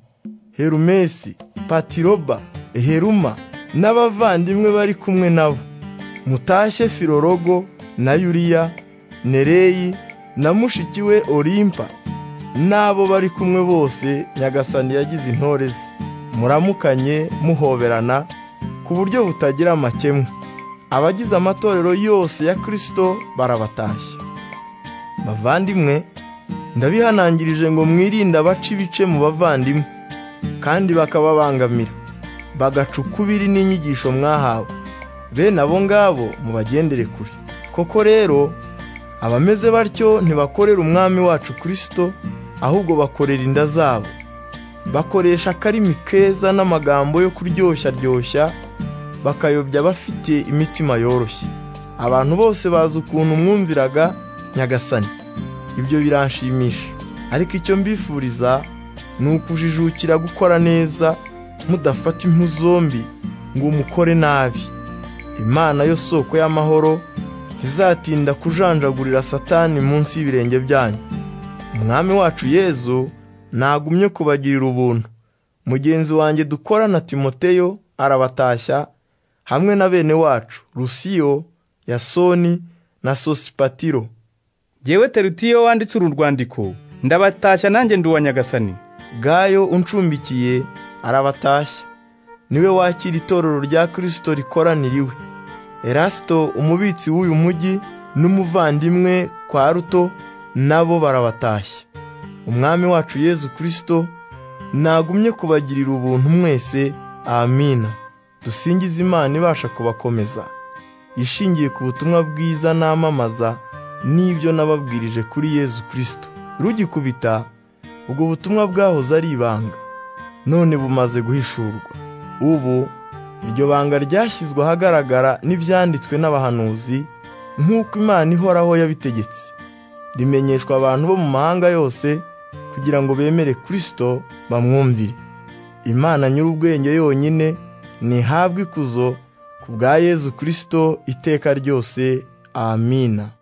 herumesi patiroba heruma n'abavandimwe bari kumwe nabo mutashye filorogo na yuriya nereyi na mushiki we olimpa n'abo bari kumwe bose nyagasani yagize intore ze muramukanye muhoberana ku buryo butagira amakemwa abagize amatorero yose ya kirisito barabatashya bavandimwe ndabihanangirije ngo mwirinde abaca ibice mu bavandimwe kandi bakababangamira bagaca ukubiri n'inyigisho mwahawe bene abo ngabo mubagendere kure koko rero abameze batyo ntibakorera umwami wacu kirisito ahubwo bakorera inda zabo bakoresha akarimi keza n'amagambo yo kuryoshya ryoshya bakayobya abafite imitima yoroshye abantu bose bazi ukuntu mwumviraga nyagasani ibyo biranshimisha ariko icyo mbifuriza ni ukujijukira gukora neza mudafata impu zombi ngo umukore nabi imana yo soko y'amahoro izatinda kujanjagurira satani munsi y'ibirenge byanyu umwami wacu yezu ntagumye kubagirira ubuntu mugenzi wanjye dukorana timoteyo arabatashya hamwe na bene wacu rusiyo yasoni na sosipatiro yewe terutiyo wanditse uru rwandiko ndabatashya nanjye ndi uwa nyagasani gayo uncumbikiye arabatashya niwe wakira itorero rya kirisito rikoraniriwe erasito umubitsi w'uyu mujyi n'umuvandimwe kwa ruto nabo barabatashya umwami wacu yezu kirisito ntagumye kubagirira ubuntu mwese amina dusingize imana ibasha kubakomeza ishingiye ku butumwa bwiza namamaza n'ibyo nababwirije kuri yezu kirisito rugikubita ubwo butumwa bwahoze ari ibanga none bumaze guhishurwa ubu iryo banga ryashyizwe ahagaragara n'ibyanditswe n'abahanuzi nk'uko imana ihoraho yabitegetse rimenyeshwa abantu bo mu mahanga yose kugira ngo bemere kirisito bamwumvire imana nyir'ubwenge yonyine ntihabwa ikuzo ku bwa yezu kirisito iteka ryose amina